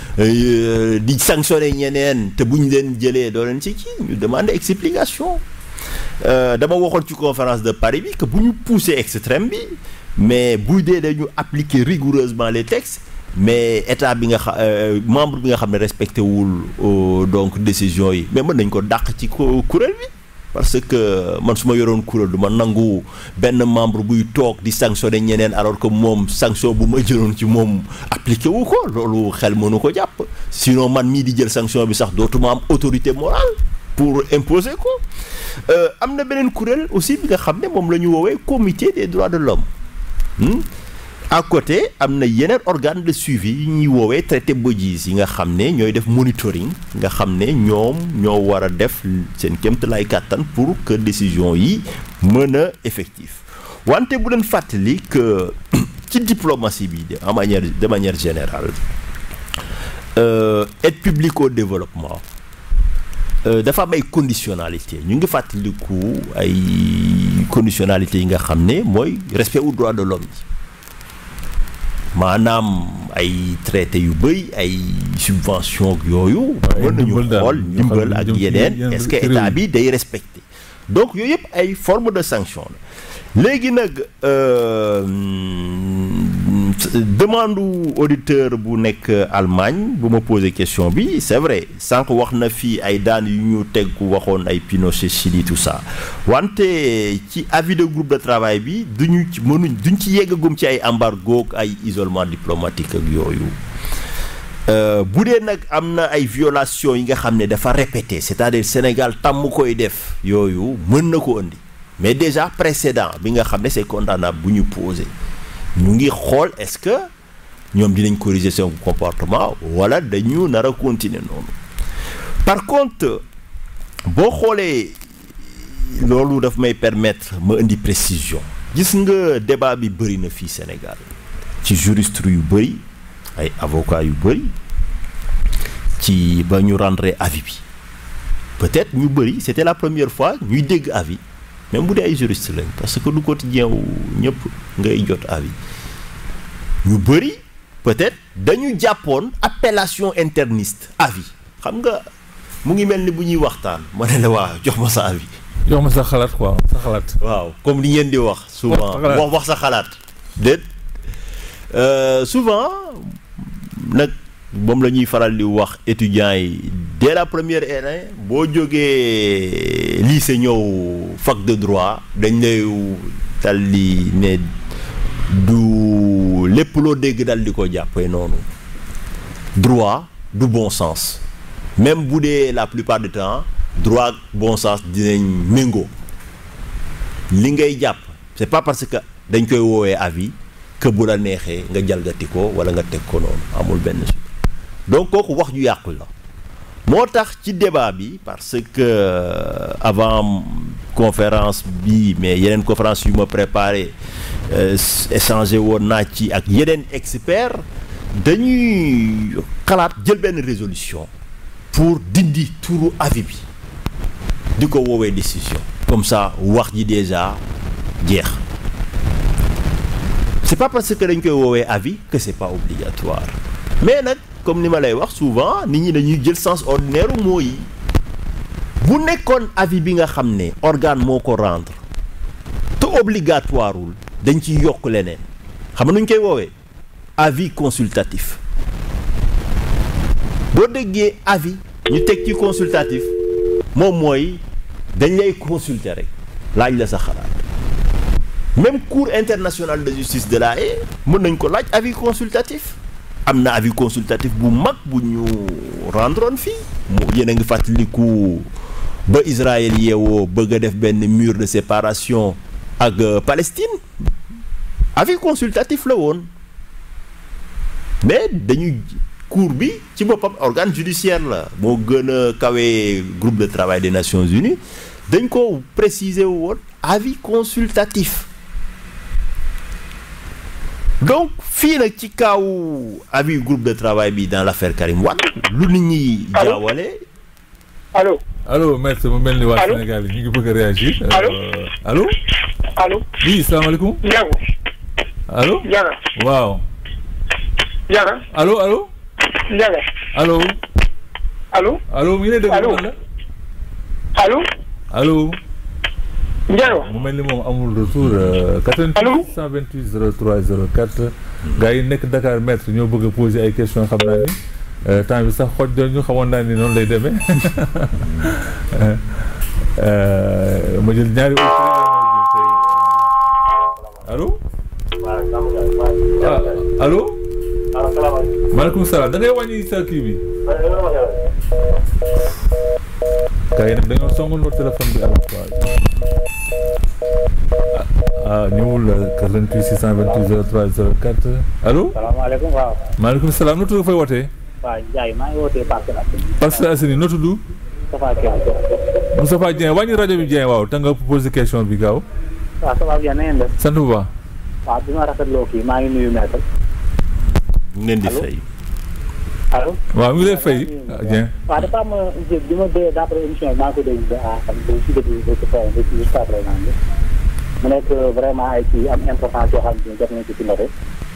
di sanctionner ñeneen te bu ñu leen jëlee doo leen ci kii ñu demander explication dama waxoon ci conférence de Paris bi que bu ñu pousser extrême bi mais bu dee dañu appliquer rigoureusement les textes mais état bi nga xam membre bi nga xam ne respecté wul donc décision yi mais mën nañ ko dàq ci kuréel bi parce que man su ma yoroon kuréel du ma nangu benn membre buy toog di sanctionner ñeneen alors que moom sanction bu ma jëloon ci moom appliqué wu ko loolu xel mënu ko jàpp sinon man mii di jël sanction bi sax dootuma am autorité morale pour imposer ko am na beneen kuréel aussi bi nga xam ne moom la ñu woowee comité des droits de l'homme à côté am na yeneen organe de suivi yi ñuy woowee traité bodies yi nga xam ne ñooy def monitoring nga xam ne ñoom ñoo war a def seen kéemtalaay kàttan pour que décision yi mën a effectif wante bu leen fàttali que ci diplomatie bi de manière de manière générale aide publique au développement dafa am ay conditionnalité ñu ngi fàttaliku ay conditionnalité yi nga xam ne mooy respect au droit de l'homme yi maanaam ay traité yu bëri ay subvention yooyu mën nañu xool ndimbal ak yeneen est-ce que état bi day respecté donc yooyu yëpp ay forme de sanction la léegi nag demande auditeur bu nekk Allemagne bu ma posé question bi c'est vrai sànq wax na fii ay daan yu ñu teg waxoon ay Pinochet Chili tout ça wante ci avis de groupe de travail bi duñu ci mënuñ duñ ci yeggagum ci ay embargo ak ay isolement diplomatique ak yooyu bu dee nag am na ay violations yi nga xam ne dafa répété c'est-à-dire Sénégal tàmm koy def yooyu mën na ko indi mais déjà précédent bi nga xam ne c'est condamnable bu ñu posé ñu ngi xool est-ce que ñoom dinañ corriger seen comportement wala dañu nar a continuer noonu par contre boo xoolee loolu daf may permettre ma indi précision gis nga débat bi bëri na fii Sénégal ci juriste yu bëri ay avocats yu bëri ci ba ñu rendre avis bi peut-être ñu bëri c'était la première fois ñuy dégg avis même bu dee ay juriste lañ parce que du quotidien wu ñëpp ngay jot avis ñu bëri peut-être dañu jàppoon appellation interniste avis xam nga mu ngi mel ni bu ñuy waxtaan ma ne la waaw jox ma sa avis. jox ma sa xalaat quoi sa xalaat. waaw comme li ngeen di wax. souvent wax wax sa xalaat. déet souvent nag moom la ñuy faral di wax étudiants yi dès la première année boo jógee lycée ñëw fac de droit dañ lay dal di ne du lépp loo dégg dal di ko jàppee noonu droit du bon sens même bu dee la plupart du temps droit ak bon sens dinañ méngoo li ngay jàpp c'est pas parce que dañ koy woowee avis que bu la neexee nga jalgati ko wala nga teg ko noonu amul benn suite donc kooku wax ju yàqu la moo tax ci débat bi parce que avant conférence bi mais yeneen conférence yu ma préparé échangé woon naa ci ak yeneen experts dañuy xalaat jël benn résolution pour dindi turu avis bi di ko woowee décision comme ça wax ji déjà jeex c'est pas parce que dañ koy woowee avis que c'est pas obligatoire mais nag comme ni ma lay wax souvent nit ñi dañuy jël sens ordinaire moo yi bu nekkoon avis bi nga xam ne organe moo ko rendre te obligatoireul dañ ci yokk leneen xam nga nu ñu koy woowee avis consultatif boo déggee avis ñu teg ci consultatif moom mooy dañ lay consulter rek laaj la sa xalaat même cour internationale de justice de la Haye mën nañ ko laaj avis consultatif am na avis consultatif bu mag bu ñu rendroon fii mu yéen a ngi fàttaliku ba Israël yeewoo bëgg a def benn mur de séparation ak Palestine avis consultatif la woon mais dañuy cour bi ci boppam organe judiciaire la moo gën a kawee groupe de travail des Nations Unies dañ ko préciser woon avis consultatif donc fii nag ci kaw avis groupe de travail bi dans l'affaire Karim Wade lu nit ñi jaawale allo allo maître mu mel ni waa Sénégal yi ñu ngi bëgg a réagir allo allo allo oui salaamaaleykum Ndiago allo Ndiaga waaw Ndiaga allo allo Ndiaga allo allo allo mu ngi lay déglu allo la allo allo Ndiago mu mel ni moom amul retour 88 128 03 04 gars yi nekk Dakar maître ñoo bëgg a poser ay questions xam naa ni temps bi sax xoj doon ñu xamoon naa ni noonu lay demee ma jël ñaari allo ah allo maaleykum salaam da ngay wàññi sa kii bi gars yi nag dañoo songandoo téléphone bi à la fois ah ñëwul 88 628 03 04 allo. salaamaaleykum waaw. maaleykum salaam noo tudd fay wootee. waaw Ndiaye maa ngi wootee Parcelles Assainies. Parcelles Assainies noo tudd. Moustapha Dieng. Moustapha Dieng wàññi rajo bi Dieng waaw te nga posé question bi gaaw. waaw ça va bien na ngeen def. sant bu baax. waaw bi ma rafetloo kii maa ngi nuyu maître. ñu leen di fay. allo. waaw mi ngi lay fay Dieng. waaw dafa am bi ma dee d'après émission bi maa ngi ko déglu ba ah xam nga si début ba ci fin ba ci jusqu'à présent bi mu nekk vraiment ay kii am importance yoo xam ne jot nañ ko ci noté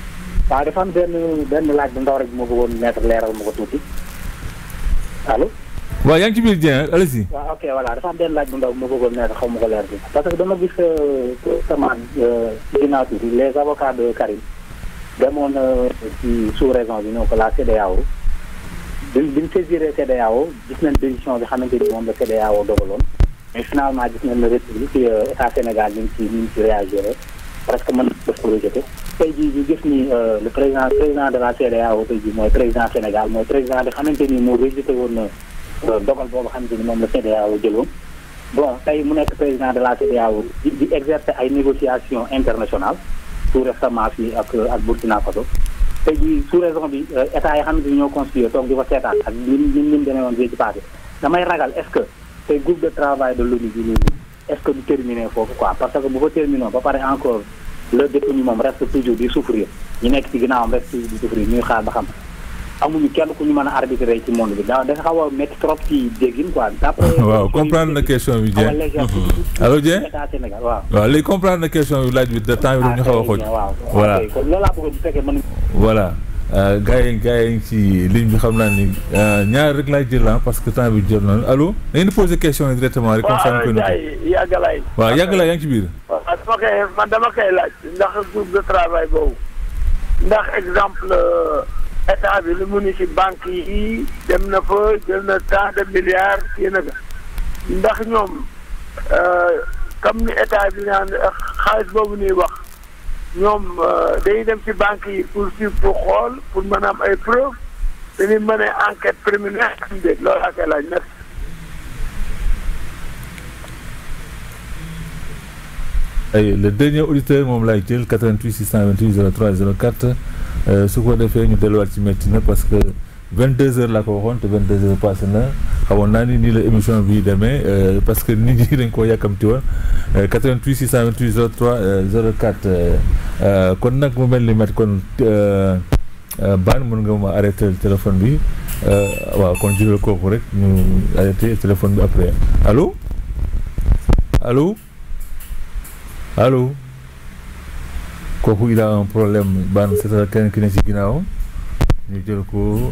waaw dafa am benn benn laaj bu ndaw rek bu ma bëggoon mettre leeral ma ko tuuti allo. waaw yaa ngi ci biir Dieng allez-y. waaw ok voilà dafa am benn laaj bu ndaw bu ma bëggoon mettre xaw ma ko leer bi parce que dama gis récemment ci ginnaaw tuuti les avocats de Karim demoon ci sous-région bi ñëw ko la CEDEAO bi bi ñu saisiree CEDEAO gis nañ décision bi xamante ni moom la CEDEAO dogaloon mais finalement gis nañ ne république état Sénégal ñu ngi ci ñu ngi ci réagir parce que mën na def ko rejeté tey jii ñu gis ni le président président de la CEDEAO tey jii mooy président Sénégal mooy président bi xamante ni moo rejeté woon na dogal boobu xamante ni moom la CEDEAO jëloon bon tey mu nekk président de la CEDEAO di di exercer ay négociations internationales tout récemment fii ak ak Burkina Faso tey jii sous raison bi état yi xamante ni ñoo constitué toog di ko seetaan ak ñun ñun ñun demee woon bii ci passé damay ragal est-ce que tey groupe de travail de l'ONU bi nii est-ce que du terminer foofu quoi parce que bu ko terminé ba pare encore le détenu moom reste toujours di souffrir ñu nekk ci ginnaawam reste toujours di souffrir ñuy xaar ba xam amuñu kenn ku ñu mën a arbitrer ci monde bi da dafa xaw a métti trop ci déggin quoi. d'après waaw comprendre na question bi Dieng allo Dieng état Sénégal waaw. waaw léegi comprendre na question bi laaj bi de temps bi ñu xaw a xooj. voilà kon loolu laa bëggoon bu fekkee mën voilà gars yi gars yi ci ligne bi xam naa ni ñaar rek laay jël parce que temps bi jël na allo da ngeen di poser question yi directement rek. comme ça ñu koy noté yàggalaay. waaw yàggalaay yaa ngi ci biir. waaw dama koy man dama koy laaj ndax groupe de travail boobu ndax exemple état bi lu mu ni ci banque yi dem na fa jël na tant de milliards kii na ndax ñoom comme ni état bi naan xaalis boobu ñuy wax. ñoom dañuy dem ci banque yi pour suivre pour xool pour mën a am ay preuves dañuy mën a enquête préliminaire am déet loolu laa koy laaj merci. ay le dernier auditeur moom laay jël 88 628 03 04 su ko defee ñu delluwaat ci métti na parce que 22 heures laa ko waxoon te 22 heures passé na xamoon naa ni nii la émission bi demee parce que nit ñi dañ koo yàkkamti woon 88 628 03 04 kon nag mu mel ni met kon baan mën nga ma arrêté téléphone bi waaw kon jëlal kooku rek ñu arrêté téléphone bi après allo allo allo kooku il a un problème baan c'est kenn ki ne ci ginnaawam ñu jël ko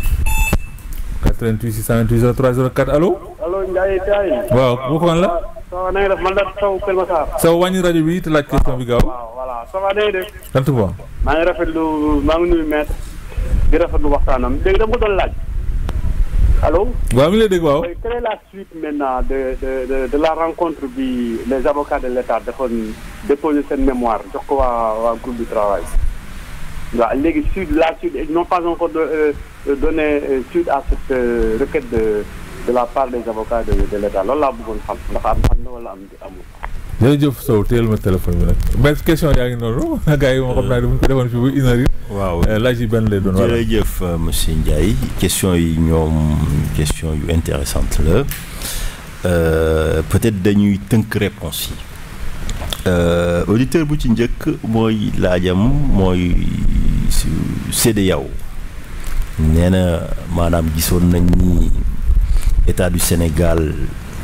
88 628 03 04 allo. allo Ndiaye Ndiaye. waaw bu ko la. ça va na nga def man la Sow Kër Massar. Sow wàññi rajo bi te laaj question bi gaaw. waaw voilà ça va na nga def. sant bu baax. maa ngi rafetlu maa ngi nuyu maître di rafetlu waxtaanam dégg dama ko doon laaj. allo. waaw mi ngi lay dégg waaw. quelle est la suite maintenant de de de de la rencontre bi les avocats de l'État defoon déposer seen mémoire jox ko waa waa groupe du travail. waaw léegi suite la suite ils n'ont pas encore de, euh, donné suite à cette euh, requête de de la part des avocats de de l'État loolu laa bëggoon xam ndax am am na wala am amul. jërëjëf Sow téyel ma téléphone bi nag benn question yaa ngi noonu gars yi moo xam naa ne bu ñu ko defoon fii bu une heure waaw laaj yi benn lay doon. voilà jërëjëf monsieur Ndiaye question yi ñoom question yu intéressante la peut-être dañuy tënk réponse yi. auditeur bu ci njëkk mooy laajam mooy CEDEAO nee na maanaam gisoon nañ ni état du Sénégal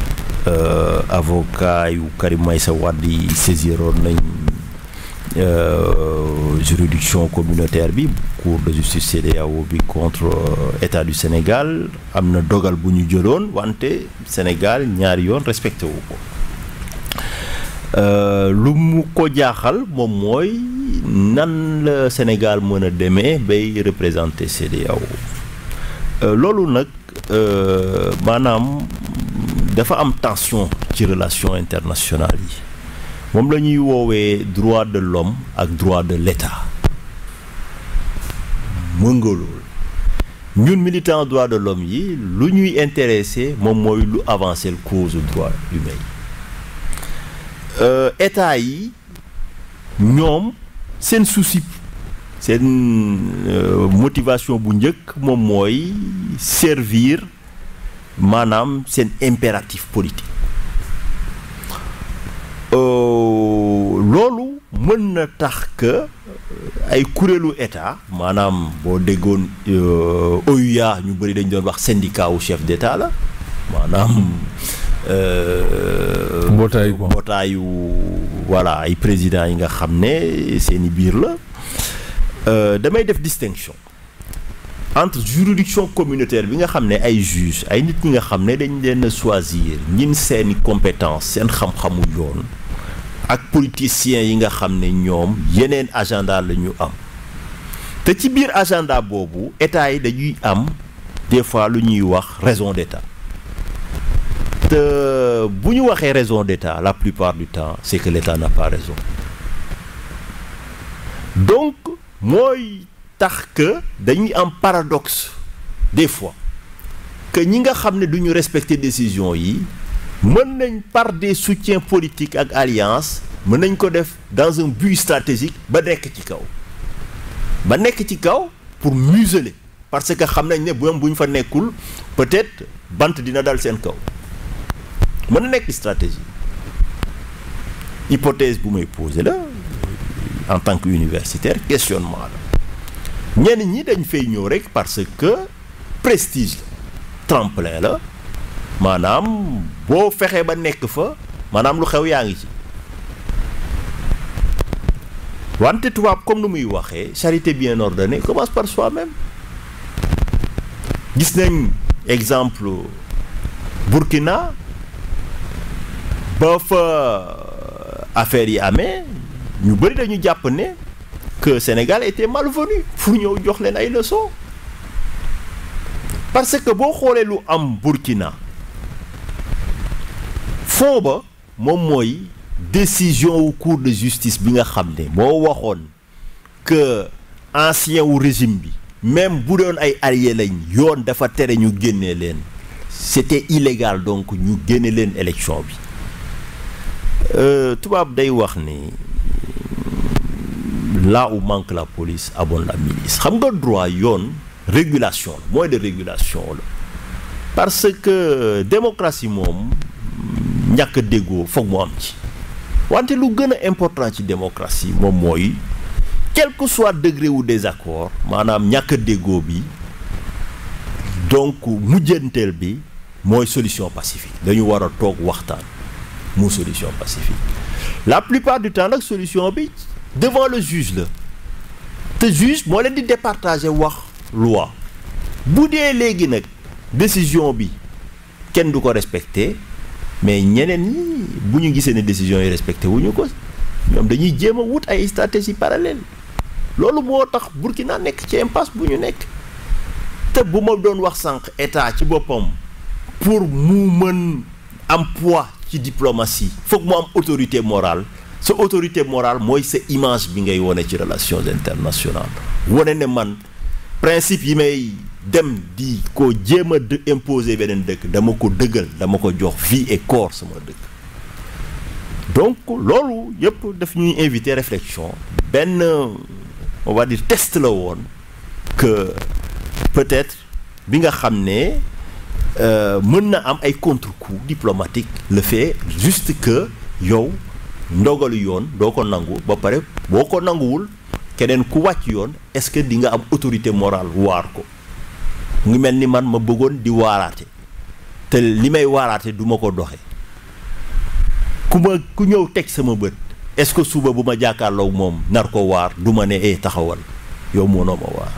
avocat yu Karim Meïssa Wade yi saisiroon nañ juridiction communautaire bi cour de justice CEDEAO bi contre état du Sénégal am na dogal bu ñu jëloon wante Sénégal ñaari yoon respecté wu ko lu mu ko jaaxal moom mooy nan la Sénégal mën a demee bay représenter CEDEAO loolu nag maanaam dafa am tension ci relation internationale yi moom la ñuy woowee droit de l'homme ak droit de l'État mën nga loolu ñun militant droit de l'homme yi lu ñuy intéressé moom mooy lu avancer le cause droit humain yi état yi ñoom seen souci seen motivation bu njëkk moom mooy servir maanaam seen impératif politique loolu mën na tax que ay kuréelu état maanaam boo déggoon OUA ñu bëri dañ doon wax syndicat wu chef d'état la maanaam mbootaayu mbootaayu voilà ay présidents yi nga xam ne seeni biir la euh, damay def distinction entre juridiction communautaire bi nga xam ne ay juge ay nit ñi nga xam ne dañ leen a choisir ñin seeni compétence seen xam-xamu yoon ak politiciens yi nga xam ne ñoom yeneen agenda la ñu am te ci biir agenda boobu état yi dañuy am des fois lu ñuy wax raison d'état te bu ñu waxee raison d'état la plupart du temps c'est que l'état n'a pas raison donc mooy tax que dañuy am paradoxe des fois que ñi nga xam ne du ñu respecter décision yi mën nañ par des soutiens politiques ak alliance mën nañ ko def dans un but stratégique ba nekk ci kaw ba nekk ci kaw pour museler parce que xam nañ ne bu bu ñu fa nekkul peut-être bant dina dal seen kaw mën na nekk stratégie hypothèse bu may poser la en tant que universitaire questionnement la ñenn ñi dañ fay ñëw rek parce que prestige la tremplin la maanaam boo fexee ba nekk fa maanaam lu xew yaa ngi ci wante tubaab comme nu muy waxee charité bien ordonnée commence par soi-même gis nañ exemple Burkina ba fa affaire yi amee ñu bëri dañu jàpp ne que Sénégal était malvenu pour ñëw jox leen ay leçons parce que boo xoolee lu am Burkina fond ba moom mooy décision wu cour de justice bi nga xam ne moo waxoon que ancien wu régime bi même bu doon ay alliés lañ yoon dafa tere ñu génnee leen c'était illégal donc ñu génne leen élection bi tubaab day wax ni là où manque la police abonde la milice xam nga droit yoon régulation la mooy de régulation la parce que démocratie moom ñàkk déggoo foog mu am ci wante lu gën a important ci démocratie moom mooy quel que soit degré wu désaccord maanaam ñàkk déggoo bi donc mujjanteel bi mooy solution pacifique dañu war a toog waxtaan mu solution pacifique la plupart du temps nag solution bi devant le juge la te juge moo leen di départager wax loi bu dee léegi nag décision bi kenn du ko respecter mais ñeneen ñi bu ñu gisee ne décision yi respecté wuñu ko ñoom dañuy jéem a wut ay stratégie parallèle loolu moo tax Burkina nekk ci impasse bu ñu nekk te bu ma doon wax sànq état ci boppam pour mu mën am poids ci diplomatie foog mu am autorité morale sa autorité morale mooy sa image bi ngay wone ci relations internationales wone ne man principe yi may dem di ko jéem a imposer beneen dëkk dama ko dëggal dama ko jox vie et corps sama dëkk donc loolu yëpp daf ñuy inviter réflexion benn on va dire test la woon que peut-être bi nga xam ne mën na am ay contre-coup diplomatique le fait juste que yow ndogalu yoon doo ko nangu ba pare boo ko nanguwul keneen ku wàcc yoon est-ce que di nga am autorité morale waar ko mu ngi mel ni man ma bëggoon di waaraate te li may waaraate du ma ko doxe ku ma ku ñëw teg sama bët est-ce que suba bu ma jàkkaarloog moom nar ko waar du ma ne eh taxawal yow mënoo ma waar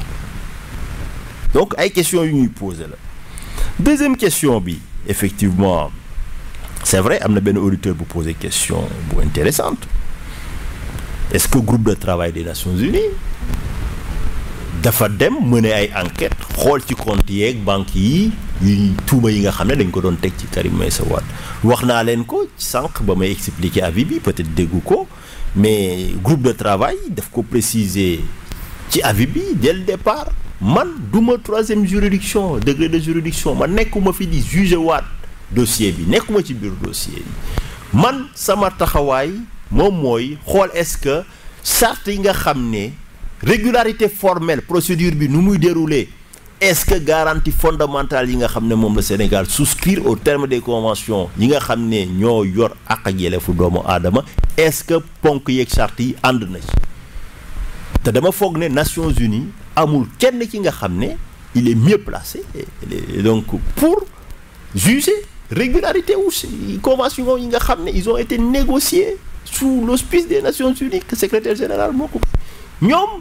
donc ay questions yu ñuy poser la deuxième question bi effectivement c'est vrai am na benn auditeur bu poser question bu intéressante est-ce que groupe de travail des Nations Unies dafa dem mener ay enquête xool ci compte yeeg banque yi yu tuuma yi nga xam ne dañ ko doon teg ci Karim Meïssa Wade wax naa leen ko sànq ba may expliquer avis bi peut-être déggu ko mais groupe de travail daf ko préciser ci avis bi dès le départ man duma troisième juridiction degré de juridiction man nekkuma fi di juger waat dossier bi nekkuma ci biir dossier bi man sama taxawaay moom mooy xool est-ce que charte yi nga xam ne régularité formelle procédure bi nu muy dérouler est-ce que garantie fondamentale yi nga xam ne moom la Sénégal souscrire au terme des conventions yi nga xam ne ñoo yor ak ak yelleefu doomu aadama est-ce que ponk yeeg charte yi ànd na ci te dama foog ne Nations Unies amul kenn ki nga xam ne il est mieux placé et donc pour juger régularité wu convention yi nga xam ne ils ont été négociés sous l'auspice des Nations Unies que secrétaire général moo ko ñoom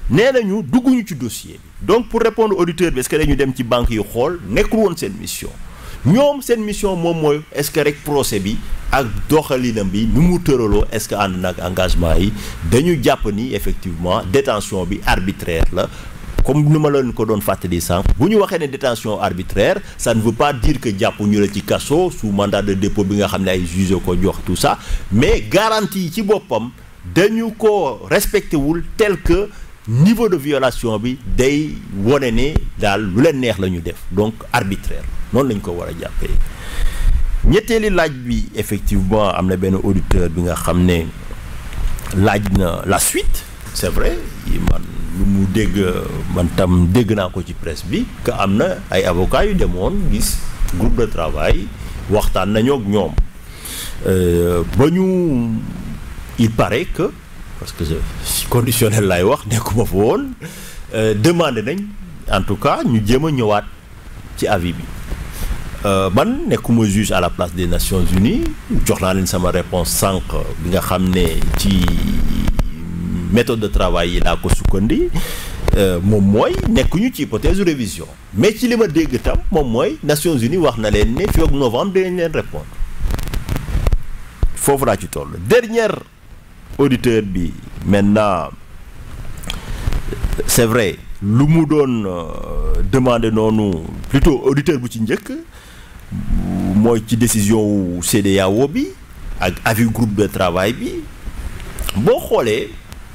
nee nañu dugguñu ci dossier bi donc pour répondre auditeur bi est-ce que dañu dem ci banque yi xool nekkul woon seen mission ñoom seen mission moom mooy est-ce que rek procès bi ak doxalinam bi ni mu tëraloo est-ce que ànd nag engagement yi dañu jàpp ni effectivement détention bi arbitraire la comme ni ma leen ko doon fàttali sànq bu ñu waxee ne détention arbitraire ça ne veut pas dire que jàpp ñu la ci kaso sous mandat de dépôt bi nga xam ne ay juge ko jox tout ça mais garantie yi ci boppam dañu ko respecté wul tel que niveau de violation bi day wone ne daal lu leen neex la ñu def donc arbitraire noonu lañ ko war a jàppee ñetteeli laaj bi effectivement am na benn auditeur bi nga xam ne laaj na la suite c'est vrai man lu mu dégg man tam dégg naa ko ci presse bi que am na ay avocats yu demoon gis groupe de travail waxtaan nañoo ak ñoom ba ñu il paraît que parce que conditionnel lay wax nekkuma fa woon demandé nañ en tout cas ñu jéem a ñëwaat ci avis bi man nekkuma juge à la place des Nations Unies jox naa leen sama réponse sànq bi nga xam ne ci méthode de travail yi laa ko sukkandi moom mooy nekkuñu ci hypothèse révision mais ci li ma dégg tam moom mooy Nations Unies wax na leen ne fii ak novembre dinañ leen répondre foofu laa ci toll dernière auditeur bi maintenant c'est vrai lu mu doon demander noonu plutôt auditeur bu ci njëkk mooy ci décision wu CEDEAO bi ak avis groupe de travail bi boo xoolee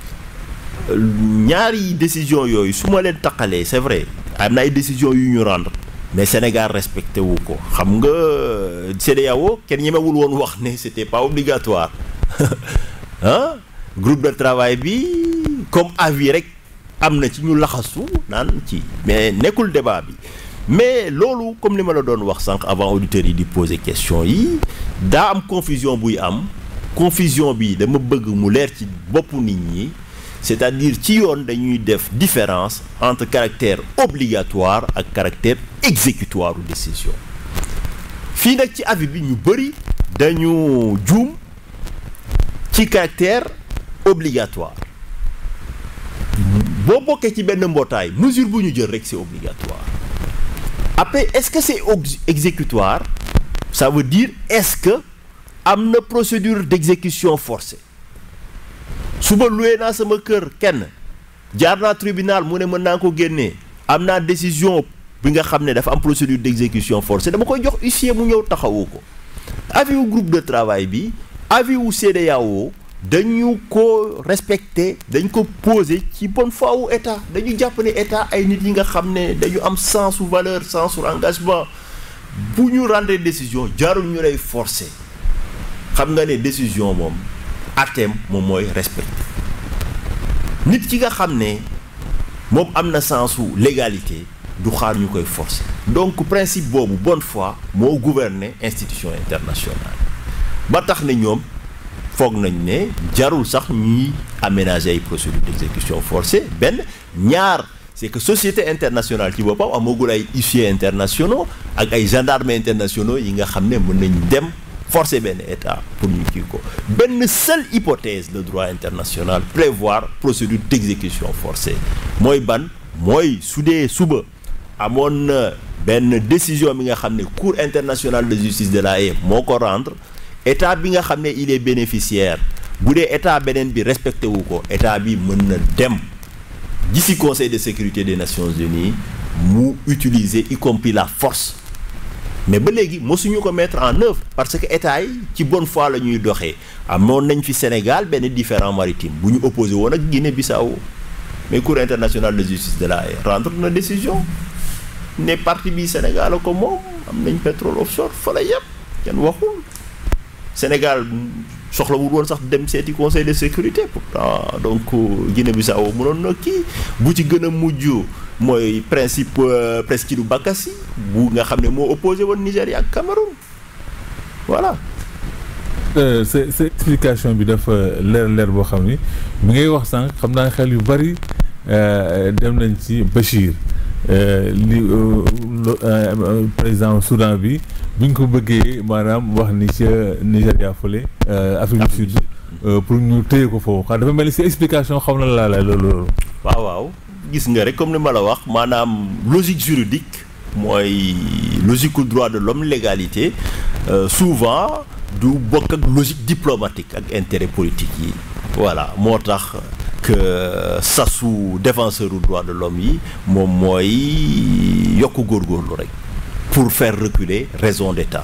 ñaari décision yooyu su ma leen taqalee c'est vrai am na ay décision yu ñu rendre mais Sénégal respecté wu ko xam nga CEDEAO kenn ñemewul woon wax ne c'était pas obligatoire ah groupe de travail bi comme avis rek am na ci ñu laxasu naan ci mais nekkul débat bi mais loolu comme li ma la doon wax sànq avant auditeurs yi di poser question yi daa am confusion buy am confusion bi dama bëgg mu leer ci boppu nit ñi c'est-à-dire ci yoon dañuy def différence entre caractère obligatoire ak caractère exécutoire u décision fii nag ci avis bi ñu bëri dañu juum ci caractère obligatoire boo bokkee ci benn mbootaay mesure bu ñu jël rek c'est obligatoire après est-ce que c'est exécutoire ça veut dire est-ce que am na procédure d'exécution forcée suba loué naa sama kër kenn jaar naa tribunal mu ne mën naa ko génnee am naa décision bi nga xam ne dafa am procédure d'exécution forcée dama koy jox huissier mu ñëw taxawu ko avis wu groupe de travail bi avis wu CEDEAO dañu ko respecter dañ ko poser ci bonne foi wu état dañu jàpp ne état ay nit yi nga xam ne dañu am sens su valeur sens su engagement bu ñu rendre décision jaarul ñu lay forcer xam nga ne décision moom atem moom mooy respecter nit ki nga xam ne moom am na sens su légalité du xaar ñu koy forcer donc principe boobu bonne foi moo gouverner institution internationale ba tax ne ñoom foog nañ ne jarul sax ñuy aménager ay procédures d'exécution forcée benn ñaar c'est que société internationale ci boppam amagul ay huissiers internationaux ak ay gendarmes internationaux yi nga xam ne mën nañ dem forcer benn état pour ñu kii ko benn seule hypothèse de droit international prévoir procédure d'exécution forcée mooy ban mooy su dee suba amoon na benn décision bi nga xam ne cour internationale de justice de la Haye moo ko rendre état bi nga xam ne il est bénéficiaire bu dee état beneen bi respecté wu ko état bi mën na dem d'ici conseil de sécurité des nations unies mu utiliser y compris la force mais ba léegi mosuñu ko mettre en œuvre parce que état yi ci bonne foi la ñuy doxee amoon nañ fi Sénégal benn différend maritime bu ñu opposé woon ak Guinée-Bissau mais cour internationale de justice de la Haye rendre na décision ne partie bi Sénégal ko moom am nañ pétrole offshore fa la yëpp kenn waxul Sénégal soxlawul woon sax dem seeti conseil de sécurité pourtant donc Guinée-Bissau mënoon na kii bu ci gën a mujj mooy principe Presqu'île Bakassi bu nga xam ne moo opposé woon Nigéria ak Cameroun voilà. sa sa explication bi dafa leer leer boo xam ni bi ngay wax sànq xam naa xel yu bari dem nañ ci Bachir li président Soudan bi bi ñu ko bëggee maanaam wax ni ca Nigéria fële Afrique du Sud pour ñu téye ko foofu xam dafa mel ni si explication xam na laa la loolu. waaw waaw gis nga rek comme ni ma la wax maanaam logique juridique mooy logique droit de l'homme légalité souvent du bokk ak logique diplomatique ak intérêt politique yi voilà moo tax que sasu défenseur du droit de l'homme yi moom mooy yokk góorgóorlu rek pour faire reculer raison d'état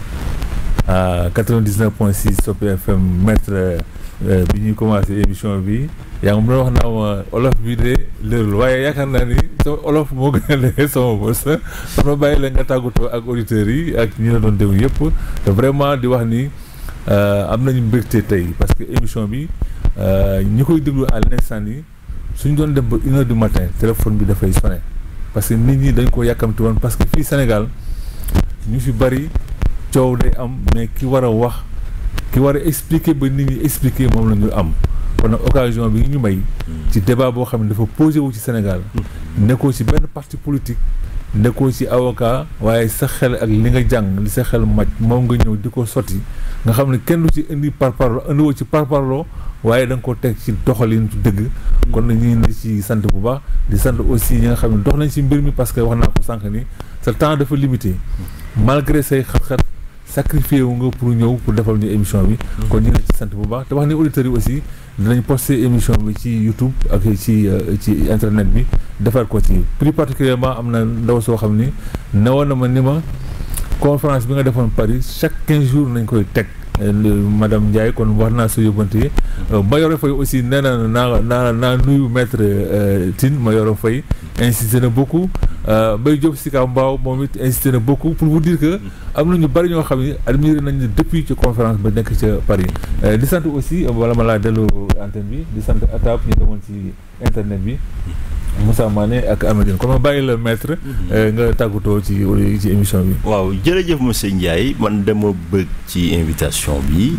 à 99.6 Top FM maître bi ñuy commencé émission bi yaa ngi mën a wax naa ma olof bi de lërul waaye yaakaar naa ni sama olof moo gën a leer sama bos dafa bàyyi la nga tàggatoo ak auditeurs yi ak ñi la doon déglu yëpp te vraiment di wax ni am nañu mbégte tey parce que émission bi ñi koy déglu à l'instant yi suñ doon dem ba une heure du matin téléphone bi dafay sonné parce que nit ñi dañ ko yàkkamti woon parce que fii Sénégal ñu fi bari coow day am mais ki war a wax ki war a expliquer ba nit ñi expliquer moom la ñu am kon nag occasion bi ñu may ci débat boo xam ne dafa posé wu ci Sénégal nekkoo ci benn parti politique nekkoo ci avocat waaye sa xel ak li nga jàng li sa xel maj moom nga ñëw di ko sotti nga xam ne kenn du ci indi parparloo indiwoo ci parparloo waaye da nga ko teg ci doxalin dëgg kon nag ñu ngi ci sant bu baax di sant aussi ñi nga xam ne dox nañ ci mbir mi parce que wax naa ko sànq ni sa temps dafa limité malgré say xat-xat sacrifié wu nga pour ñëw pour defal ñu émission bi kon ñu ngi ci sant bu baax te wax ni auditeurs yi aussi dinañ poster émission bi ci YouTube ak ci ci internet bi defar ko ci plus particulièrement am na ndaw soo xam ni newoon na ma ni ma conférence bi nga defoon Paris chaque quinze jours nañ koy teg madame Ndiaye kon wax naa sa yóbbante yi Mayoro Faye aussi nee na naa naa naa nuyu maître Tine Mayoro Faye insisté na beaucoup Mbaye Diop Sika Mbao moom it insisté na beaucoup pour vous dire que am na ñu bari ñoo xam ne admiré nañ depuis ci conférence ba nekk ca Paris di sant aussi wala ma laa dellu antenne bi di sant atap ñu demoon ci internet bi Moussa Mané ak Amadine kon ma bàyyi la maître nga tàggatoo ci ci émission bi waaw jërëjëf monsieur Ndiaye man dama bëgg ci invitation bi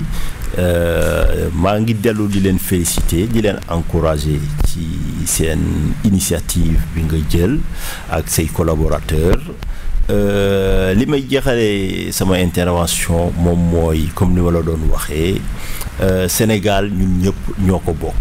maa ngi dellu di leen féliciter di leen encourager ci seen initiative bi nga jël ak say collaborateurs li may jeexale sama intervention moom mooy comme ni ma la doon waxee Sénégal ñun ñëpp ñoo ko bokk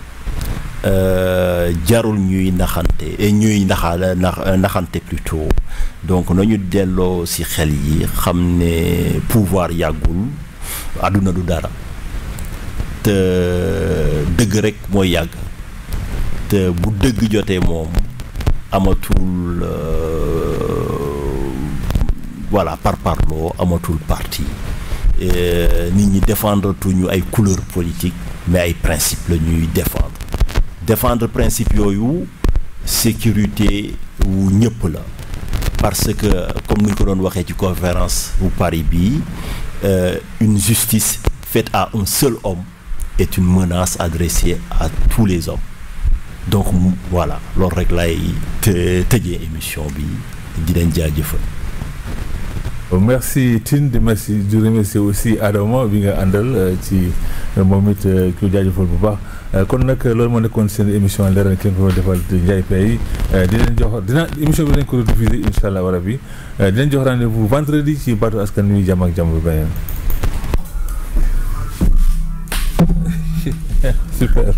jarul ñuy naxante ñuy naxa naxante plutôt donc nañu delloo ci xel yi xam ne pouvoir yàggul àdduna du dara te dëgg rekk mooy yàgg te bu dëgg jotee moom amatul voilà par parloo amatul parti nit ñi défendre tuñu ay couleur politique mais ay principe la ñuy défendre défendre principe yooyu sécurité wu ñëpp la parce que comme ni ñu ko doon waxee ci conférence bu Paris bi une justice faite à un seul homme est une menace adressée à tous les hommes donc voilà loolu rek lay te tëjee émission bi di leen jaajëfal merci Tine di merci di remercier aussi Adama bi nga àndal ci moom it ku jaajëfal bu baax kon nag loolu moo nekkoon seen émission leeral ki nga ko defal Ndiaye Paye di leen jox dina émission bi dañ ko diffuser incha allah wala bi di leen jox rendez-vous vendredi ci baatu askan wi jàmm ak jàmm bu beneen super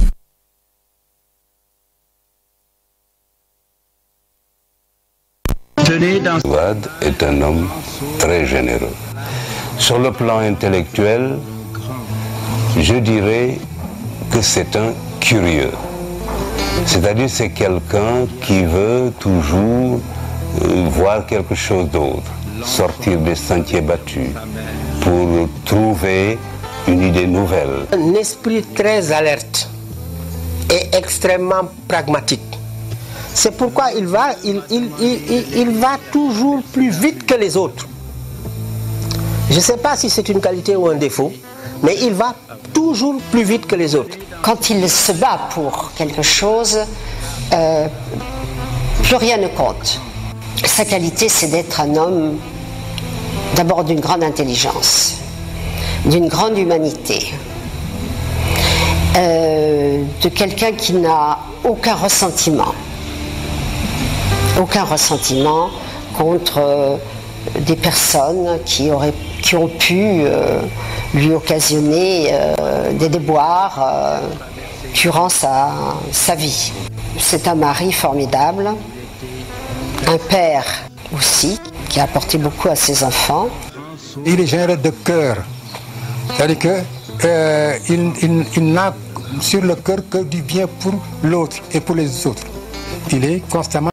Wade est un homme très généreux. Sur le plan intellectuel, je dirais que c'est un curieux. C'est-à-dire c'est quelqu'un qui veut toujours euh, voir quelque chose d'autre, sortir des sentiers battus pour trouver une idée nouvelle. Un esprit très alerte et extrêmement pragmatique. C'est pourquoi il va, il, il, il, il, va toujours plus vite que les autres. Je ne sais pas si c'est une qualité ou un défaut, mais il va toujours plus vite que les autres. Quand il se bat pour quelque chose, euh, plus rien ne compte. Sa qualité, c'est d'être un homme d'abord d'une grande intelligence, d'une grande humanité, euh, de quelqu'un qui n'a aucun ressentiment aucun ressentiment contre euh, des personnes qui, auraient, qui ont pu euh, lui occasionner euh, des déboires euh, durant sa, sa vie. C'est un mari formidable, un père aussi, qui a apporté beaucoup à ses enfants. Il est généreux de cœur. C'est-à-dire que euh, il, il- il n'a sur le cœur que du bien pour l'autre et pour les autres. Il est constamment